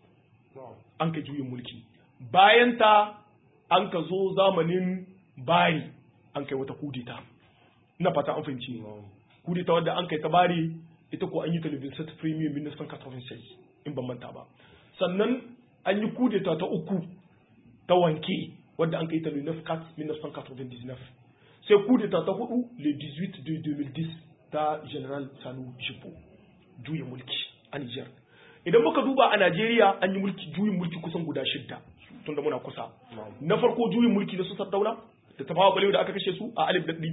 an ka juyin mulki bayan ta an ka zo zamanin bari an kai wata kudeta ina fata an fahimci kudeta wadda an kai ta bari ita ko an yi television set premium 1986 in ban manta ba sannan an yi kudeta ta uku ta wanke wadda an kai ta 1999 sai kudeta ta hudu le 18 de 2010 ta general sanu shipo juyin mulki a niger idan muka duba a najeriya an yi mulki juyin mulki kusan guda shidda tunda muna kusa na farko juyin mulki na su sardauna da tafawa balewa da aka kashe su a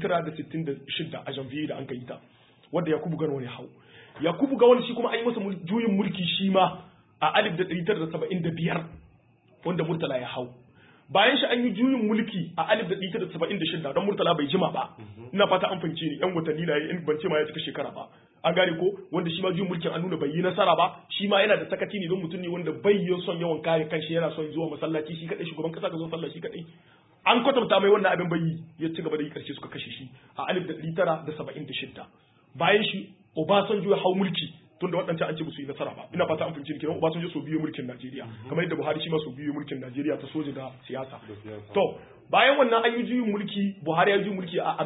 1966 a janvier da an kai ta wadda yakubu gano ne hau yakubu gawon shi kuma an yi masa juyin mulki shi ma a 1975 wanda murtala ya hau bayan shi an yi juyin mulki a 1976 don murtala bai jima ba ina fata an fahimce ni yan watanni na in ban ce ma ya cika shekara ba an gane ko wanda shi ma juyin mulkin an nuna bai yi nasara ba shi ma yana da sakati ne don mutum ne wanda bai yi son yawan kare kanshi yana son zuwa masallaci shi kadai shugaban kasa ga zo sallah shi kadai an kwatanta mai wannan abin bai yi ya ci gaba da yi karshe suka kashe shi a 1976 bayan shi Obasanjo ya hau mulki tunda waɗancan an ce musu yi nasara ba ina fata an fahimci kenan Obasanjo so biyu mulkin Najeriya kamar yadda Buhari shi ma so biyu mulkin Najeriya ta soja da siyasa to bayan wannan an yi juyin mulki Buhari ya juyin mulki a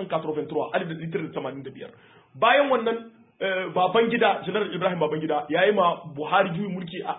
1983 bayan wannan baban gida General Ibrahim baban gida ya yi ma Buhari juyin mulki a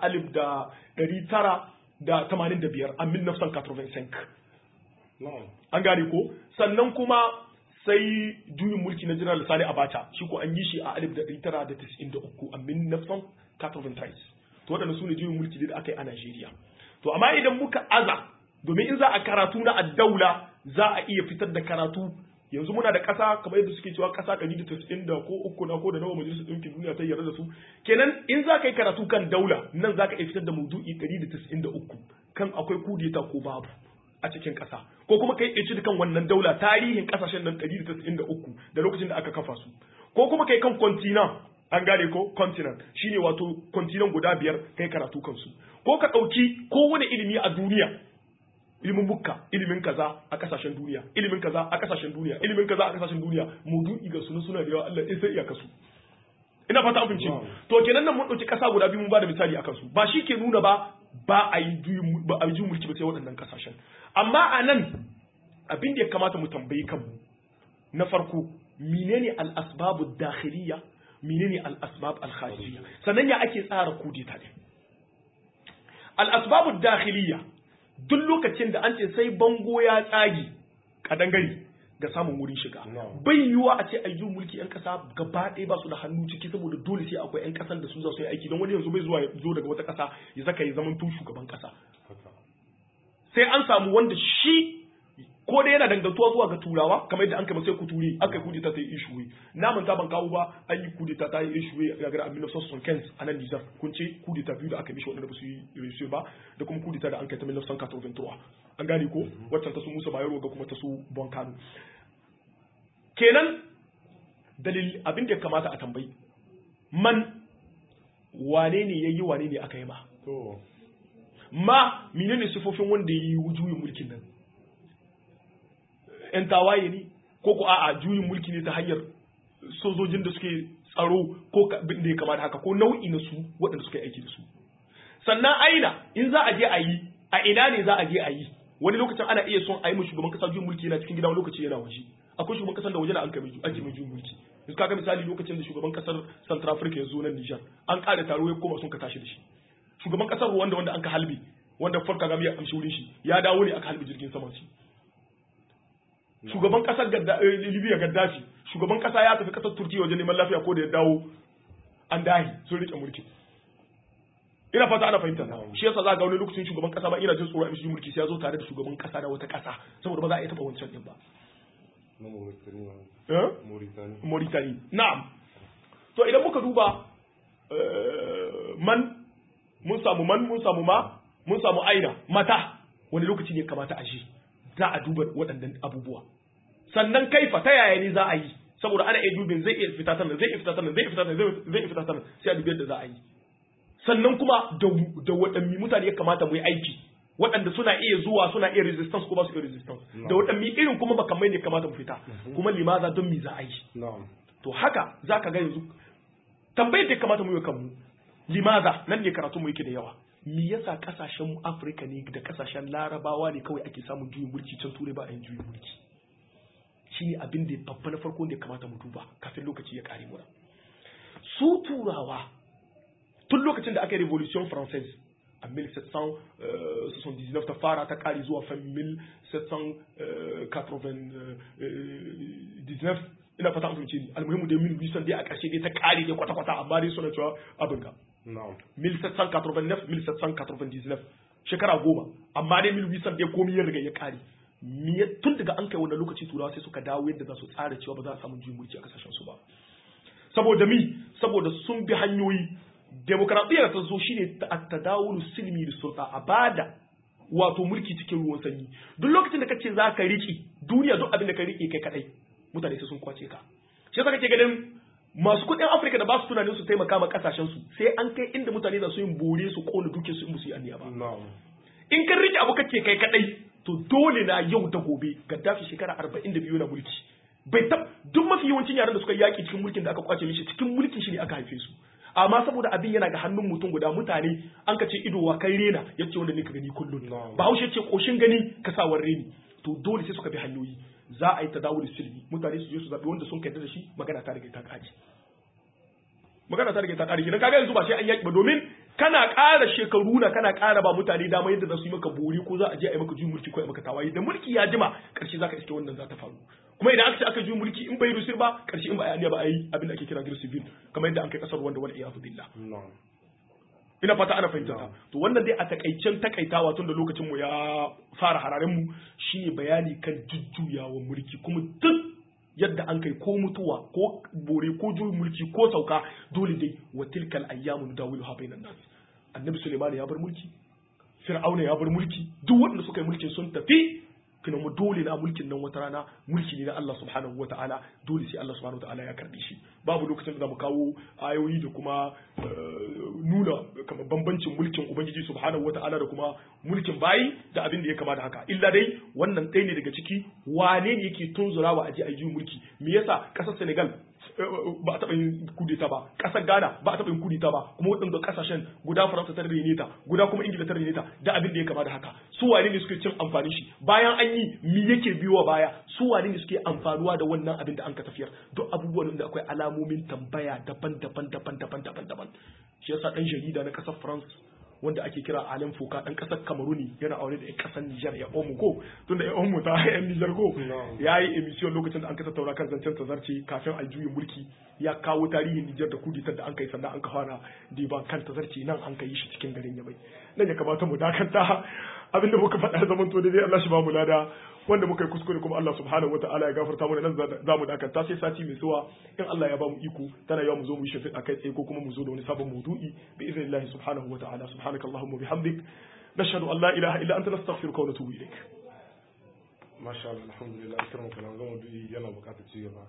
1985 a 1985 an gane ko sannan kuma sai juyin mulki na General Sani Abacha shi ko an yi shi a 1993 a 1993 to waɗanda su ne juyin mulki da aka yi a Najeriya to amma idan muka aza domin in za a karatu na addaula za a iya fitar da karatu yanzu muna da ƙasa kamar yadda suke cewa ƙasa 190 da ko uku na ko da nawa majalisar ɗinkin duniya ta yarda da su kenan in za ka yi karatu kan daula nan za ka iya fitar da maudu'i 193 kan akwai kudeta ko babu a cikin ƙasa ko kuma kai ɗauki kan wannan daula tarihin ƙasashen nan 193 da lokacin da aka kafa su ko kuma kai kan kontina an gane ko continent shine wato continent guda biyar kai karatu kansu ko ka ɗauki kowane ilimi a duniya ilimin bukka ilimin kaza a kasashen duniya ilimin kaza a kasashen duniya ilimin kaza a kasashen duniya maudu'i ga sunu suna da yawa Allah sai iya kasu ina fata an fahimci to kenan nan mun dauki kasa guda biyu mun bada misali akan su ba shi ke nuna ba ba a yi juyin ba a yi juyin mulki ba sai waɗannan kasashen amma a nan abin da ya kamata mu tambayi kanmu na farko menene al-asbabu dakhiliya menene al-asbab al-kharijiyya sannan ya ake tsara kudeta ne al-asbabu dakhiliya duk lokacin da an ce sai bango ya tsagi kadangare ga samun wurin shiga bai yiwuwa a ce ayyun mulki yan kasa gaba ɗaya ba su da hannu ciki saboda dole sai akwai yan kasan da su za su yi aiki don wani yanzu bai zuwa zo daga wata kasa ya zaka yi zaman tun shugaban kasa sai an samu wanda shi ko da yana dangantuwa zuwa ga turawa kamar yadda an kai sai kuturi aka yi kudeta ta yi ishuwe na manta ban kawo ba an yi kudeta ta yi ishuwe a gara abin nafsan son kens a nan nijar kun ce kudeta biyu da aka mishi waɗanda ba su yi ishuwe ba da kuma kudeta da an kai ta milafsan katroventura an gane ko waccan ta su musa bayero ga kuma ta su bonkano kenan dalil abin da ya kamata a tambayi man wane ne ya yi wane ne aka yi ma ma menene sifofin wanda ya yi juyin mulkin nan ‘yan tawaye ne ko ko a'a juyin mulki ne ta hanyar sojojin da suke tsaro ko da ya kamata haka ko nau'i na su waɗanda suka yi aiki da su sannan aina in za a je a yi a ina ne za a je a yi wani lokacin ana iya son a yi shugaban kasa juyin mulki yana cikin gida wani lokaci yana waje akwai shugaban kasar da waje na an kai ake mai juyin mulki yanzu kaga misali lokacin da shugaban kasar Central Africa ya zo nan Niger an ƙara taro ya koma sun ka tashi da shi shugaban kasar wanda wanda an ka halbe wanda Paul Kagame ya amshi wurin shi ya dawo ne aka halbe jirgin saman shi shugaban kasar libya gaddafi shugaban kasa ya tafi kasar turkiya wajen neman lafiya ko da ya dawo an dahi sun rike mulki ina fata ana fahimta shi yasa za ga wani lokacin shugaban kasa ba ina jin tsoro a mishi mulki sai ya zo tare da shugaban kasa da wata kasa saboda ba za a iya taba wancan din ba Mauritania na'am to idan muka duba man mun samu man mun samu ma mun samu aina mata wani lokaci ne kamata a shi za a duba waɗannan abubuwa sannan kaifa ta yaya ne za a yi saboda ana iya dubin zai iya fita sanan zai iya fita sanan zai iya fita sanan zai iya fita sanan sai a dubi yadda za a yi sannan kuma da da waɗanne mutane ya kamata mu yi aiki waɗanda suna iya zuwa suna iya resistance ko ba su iya resistance da waɗanne irin kuma makamai ne kamata mu fita kuma limaza don me za a yi to haka zaka ga yanzu tambayar da kamata mu yi kanmu limaza nan ne karatu mu yake da yawa me yasa kasashen afirka ne da kasashen larabawa ne kawai ake samun juyin mulki can turai ba a yin juyin mulki shi ne abin da babba na farko ne kamata mu duba kafin lokaci ya kare mura su turawa tun lokacin da aka yi revolution française a 1779 ta fara ta kare zuwa fan 1799 ina fata amince ni almuhimmu da 1800 dai a ƙarshe dai ta kare dai kwata-kwata amma dai suna cewa abin ga 1789-1799 shekara goma amma dai 1800 dai komi ya riga ya kare tun daga an kai wannan lokaci turawa sai suka dawo yadda za su tsara cewa ba za a samu juyin mulki a kasashen su ba saboda mi saboda sun bi hanyoyi demokradiyyar ta zo shine tadawulu silmi da sulta a bada wato mulki cikin ruwan sanyi duk lokacin da kace za ka riki duniya duk abin da ka rike kai kadai mutane sai sun kwace ka shi yasa kake ganin masu kuɗin Afirka da ba su tunanin su taimaka ma kasashen su sai an kai inda mutane za su yin bore su kona duke su in musu yi anniya ba in kan rike abu kake kai kadai to dole na yau da gobe Gaddafi shekara 42 na mulki bai tab duk mafi yawancin yaran da suka yaki cikin mulkin da aka kwace mishi cikin mulkin shi ne aka haife su amma saboda abin yana ga hannun mutum guda mutane an ka ce ido wa kai rena yace wanda ne ka gani kullun bahaushe ce koshin gani ka sa reni to dole sai suka bi hanyoyi za a yi tadawul silmi mutane su je su zabi wanda sun kai da shi magana ta rage ta kaji magana ta rage ta kare kenan kaga yanzu ba sai an yaki ba domin kana ƙara shekaru na kana ƙara ba mutane dama yadda za su yi maka bori ko za a je a yi maka juyin mulki ko a yi maka tawaye da mulki ya jima ƙarshe za ka iske wannan za ta faru kuma idan aka ce aka juyin mulki in bai rusir ba ƙarshe in ba a yi ba a yi abin da ake kira girsi civil kamar yadda an kai ƙasar wanda wani iyadu billah ina fata ana fahimta ta to wannan dai a takaicen takaitawa tun da lokacin mu ya fara hararen mu shine bayani kan jujjuyawa mulki kuma duk yadda an kai ko mutuwa ko bore ko juyin mulki ko sauka dole dai wa tilkal ayyamu nudawilu ha bainan nas annabi suleiman ya bar mulki fir'auna ya bar mulki duk waɗanda suka yi mulkin sun tafi kina mu dole na mulkin nan wata rana mulki ne na Allah subhanahu wataala dole sai Allah subhanahu wataala ya karbi shi babu lokacin da zamu kawo ayoyi da kuma nuna kamar bambancin mulkin ubangiji subhanahu wataala da kuma mulkin bayi da abin da ya kama da haka illa dai wannan ɗaya ne daga ciki wane ne yake tunzurawa a je a yi mulki me yasa ƙasar Senegal ba a taɓa yin kudeta ba ƙasar Ghana ba a taɓa yin kudeta ba kuma waɗanda ƙasashen guda Faransa ta rene ta guda kuma Ingila ta rene ta da abin da ya kama da haka su wane ne suke cin amfanin shi bayan an yi mi yake biyowa baya su wane ne suke amfanuwa da wannan abin da an ka tafiyar duk abubuwan da akwai alamomin tambaya daban-daban daban-daban daban-daban shi yasa ɗan jarida na ƙasar France wanda ake kira Alain Foka dan kasar Kamaruni yana aure da 'yan kasar Nijar ya Omu ko tunda ya Omu ta 'yan Nijar ko ya yi emission lokacin da an ka tattauna kan zancen tazarce kafin a juyin mulki ya kawo tarihin Nijar da kuditar da an kai sannan an ka fara diban kan tazarce nan an kai shi cikin garin Yamai nan ya kamata mu dakanta abinda muka faɗa zaman to dai Allah shi ba mu lada wanda muka yi kuskure kuma Allah subhanahu wataala ya gafarta mana nan za mu dakanta sai sati mai zuwa in Allah ya ba mu iko tana yawa mu zo mu yi shafi akai tsaye ko kuma mu zo da wani sabon maudu'i bi idnillahi subhanahu wataala subhanaka allahumma bihamdik nashhadu an la ilaha illa anta nastaghfiruka wa natubu ilaik masha Allah alhamdulillah akram kana ga maudu'i yana buƙatar ci gaba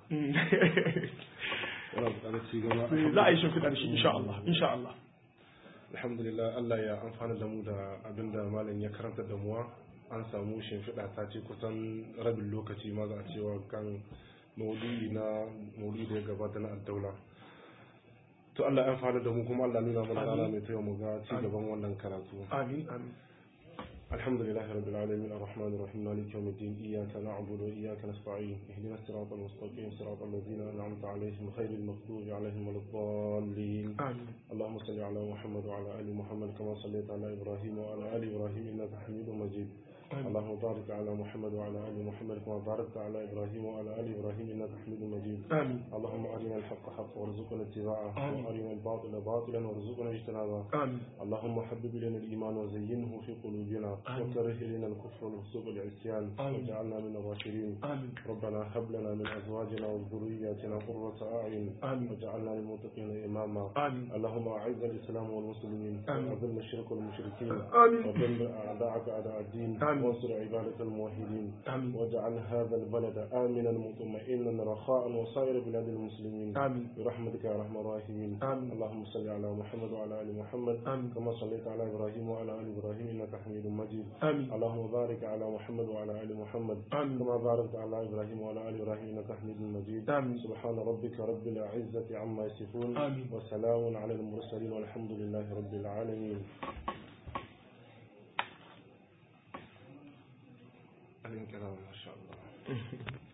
yana buƙatar ci gaba za a yi shafi da shi insha Allah insha Allah alhamdulillah Allah ya amfana da mu da abinda malam ya karanta da muwa an samu shimfiɗa ta ce kusan rabin lokaci ma za a cewa kan maudu'i na maudu'i da ya gabata na addaula to Allah ya fara da mu kuma Allah nuna mana rana mai taya mu ga ci gaban wannan karatu amin amin الحمد لله رب العالمين الرحمن الرحيم مالك يوم الدين إياك نعبد وإياك نستعين اهدنا الصراط المستقيم صراط الذين أنعمت عليهم غير المغضوب عليهم ولا الضالين آمين اللهم صل على محمد وعلى آل محمد كما صليت على إبراهيم وعلى آل إبراهيم إنك حميد مجيد آمين. اللهم بارك على محمد وعلى آل محمد كما باركت على إبراهيم وعلى آل إبراهيم إنك حميد مجيد آمين اللهم أرنا الحق حقا وارزقنا اتباعه آمين. وأرنا الباطل باطلا وارزقنا اجتنابه آمين اللهم حبب إلينا الإيمان وزينه في قلوبنا آمين. وكره إلينا الكفر والفسوق والعصيان آمين. واجعلنا من الراشدين آمين ربنا هب لنا من أزواجنا وذرياتنا قرة أعين آمين. واجعلنا للمتقين إماما آمين اللهم أعز الإسلام والمسلمين آمين. وأذل الشرك والمشركين آمين. ودمر أعداءك أعداء الدين آمين. وانصر عبادك الموحدين آمين واجعل هذا البلد آمنا مطمئنا رخاء وسائر بلاد المسلمين آمين برحمتك يا أرحم الراحمين آمين. اللهم صل على محمد وعلى آل محمد آمين. كما صليت على إبراهيم وعلى آل إبراهيم إنك حميد مجيد آمين اللهم بارك على محمد وعلى آل محمد آمين. كما باركت على إبراهيم وعلى آل إبراهيم إنك حميد مجيد آمين. سبحان ربك رب العزة عما يصفون آمين. وسلام على المرسلين والحمد لله رب العالمين الكلام ما شاء الله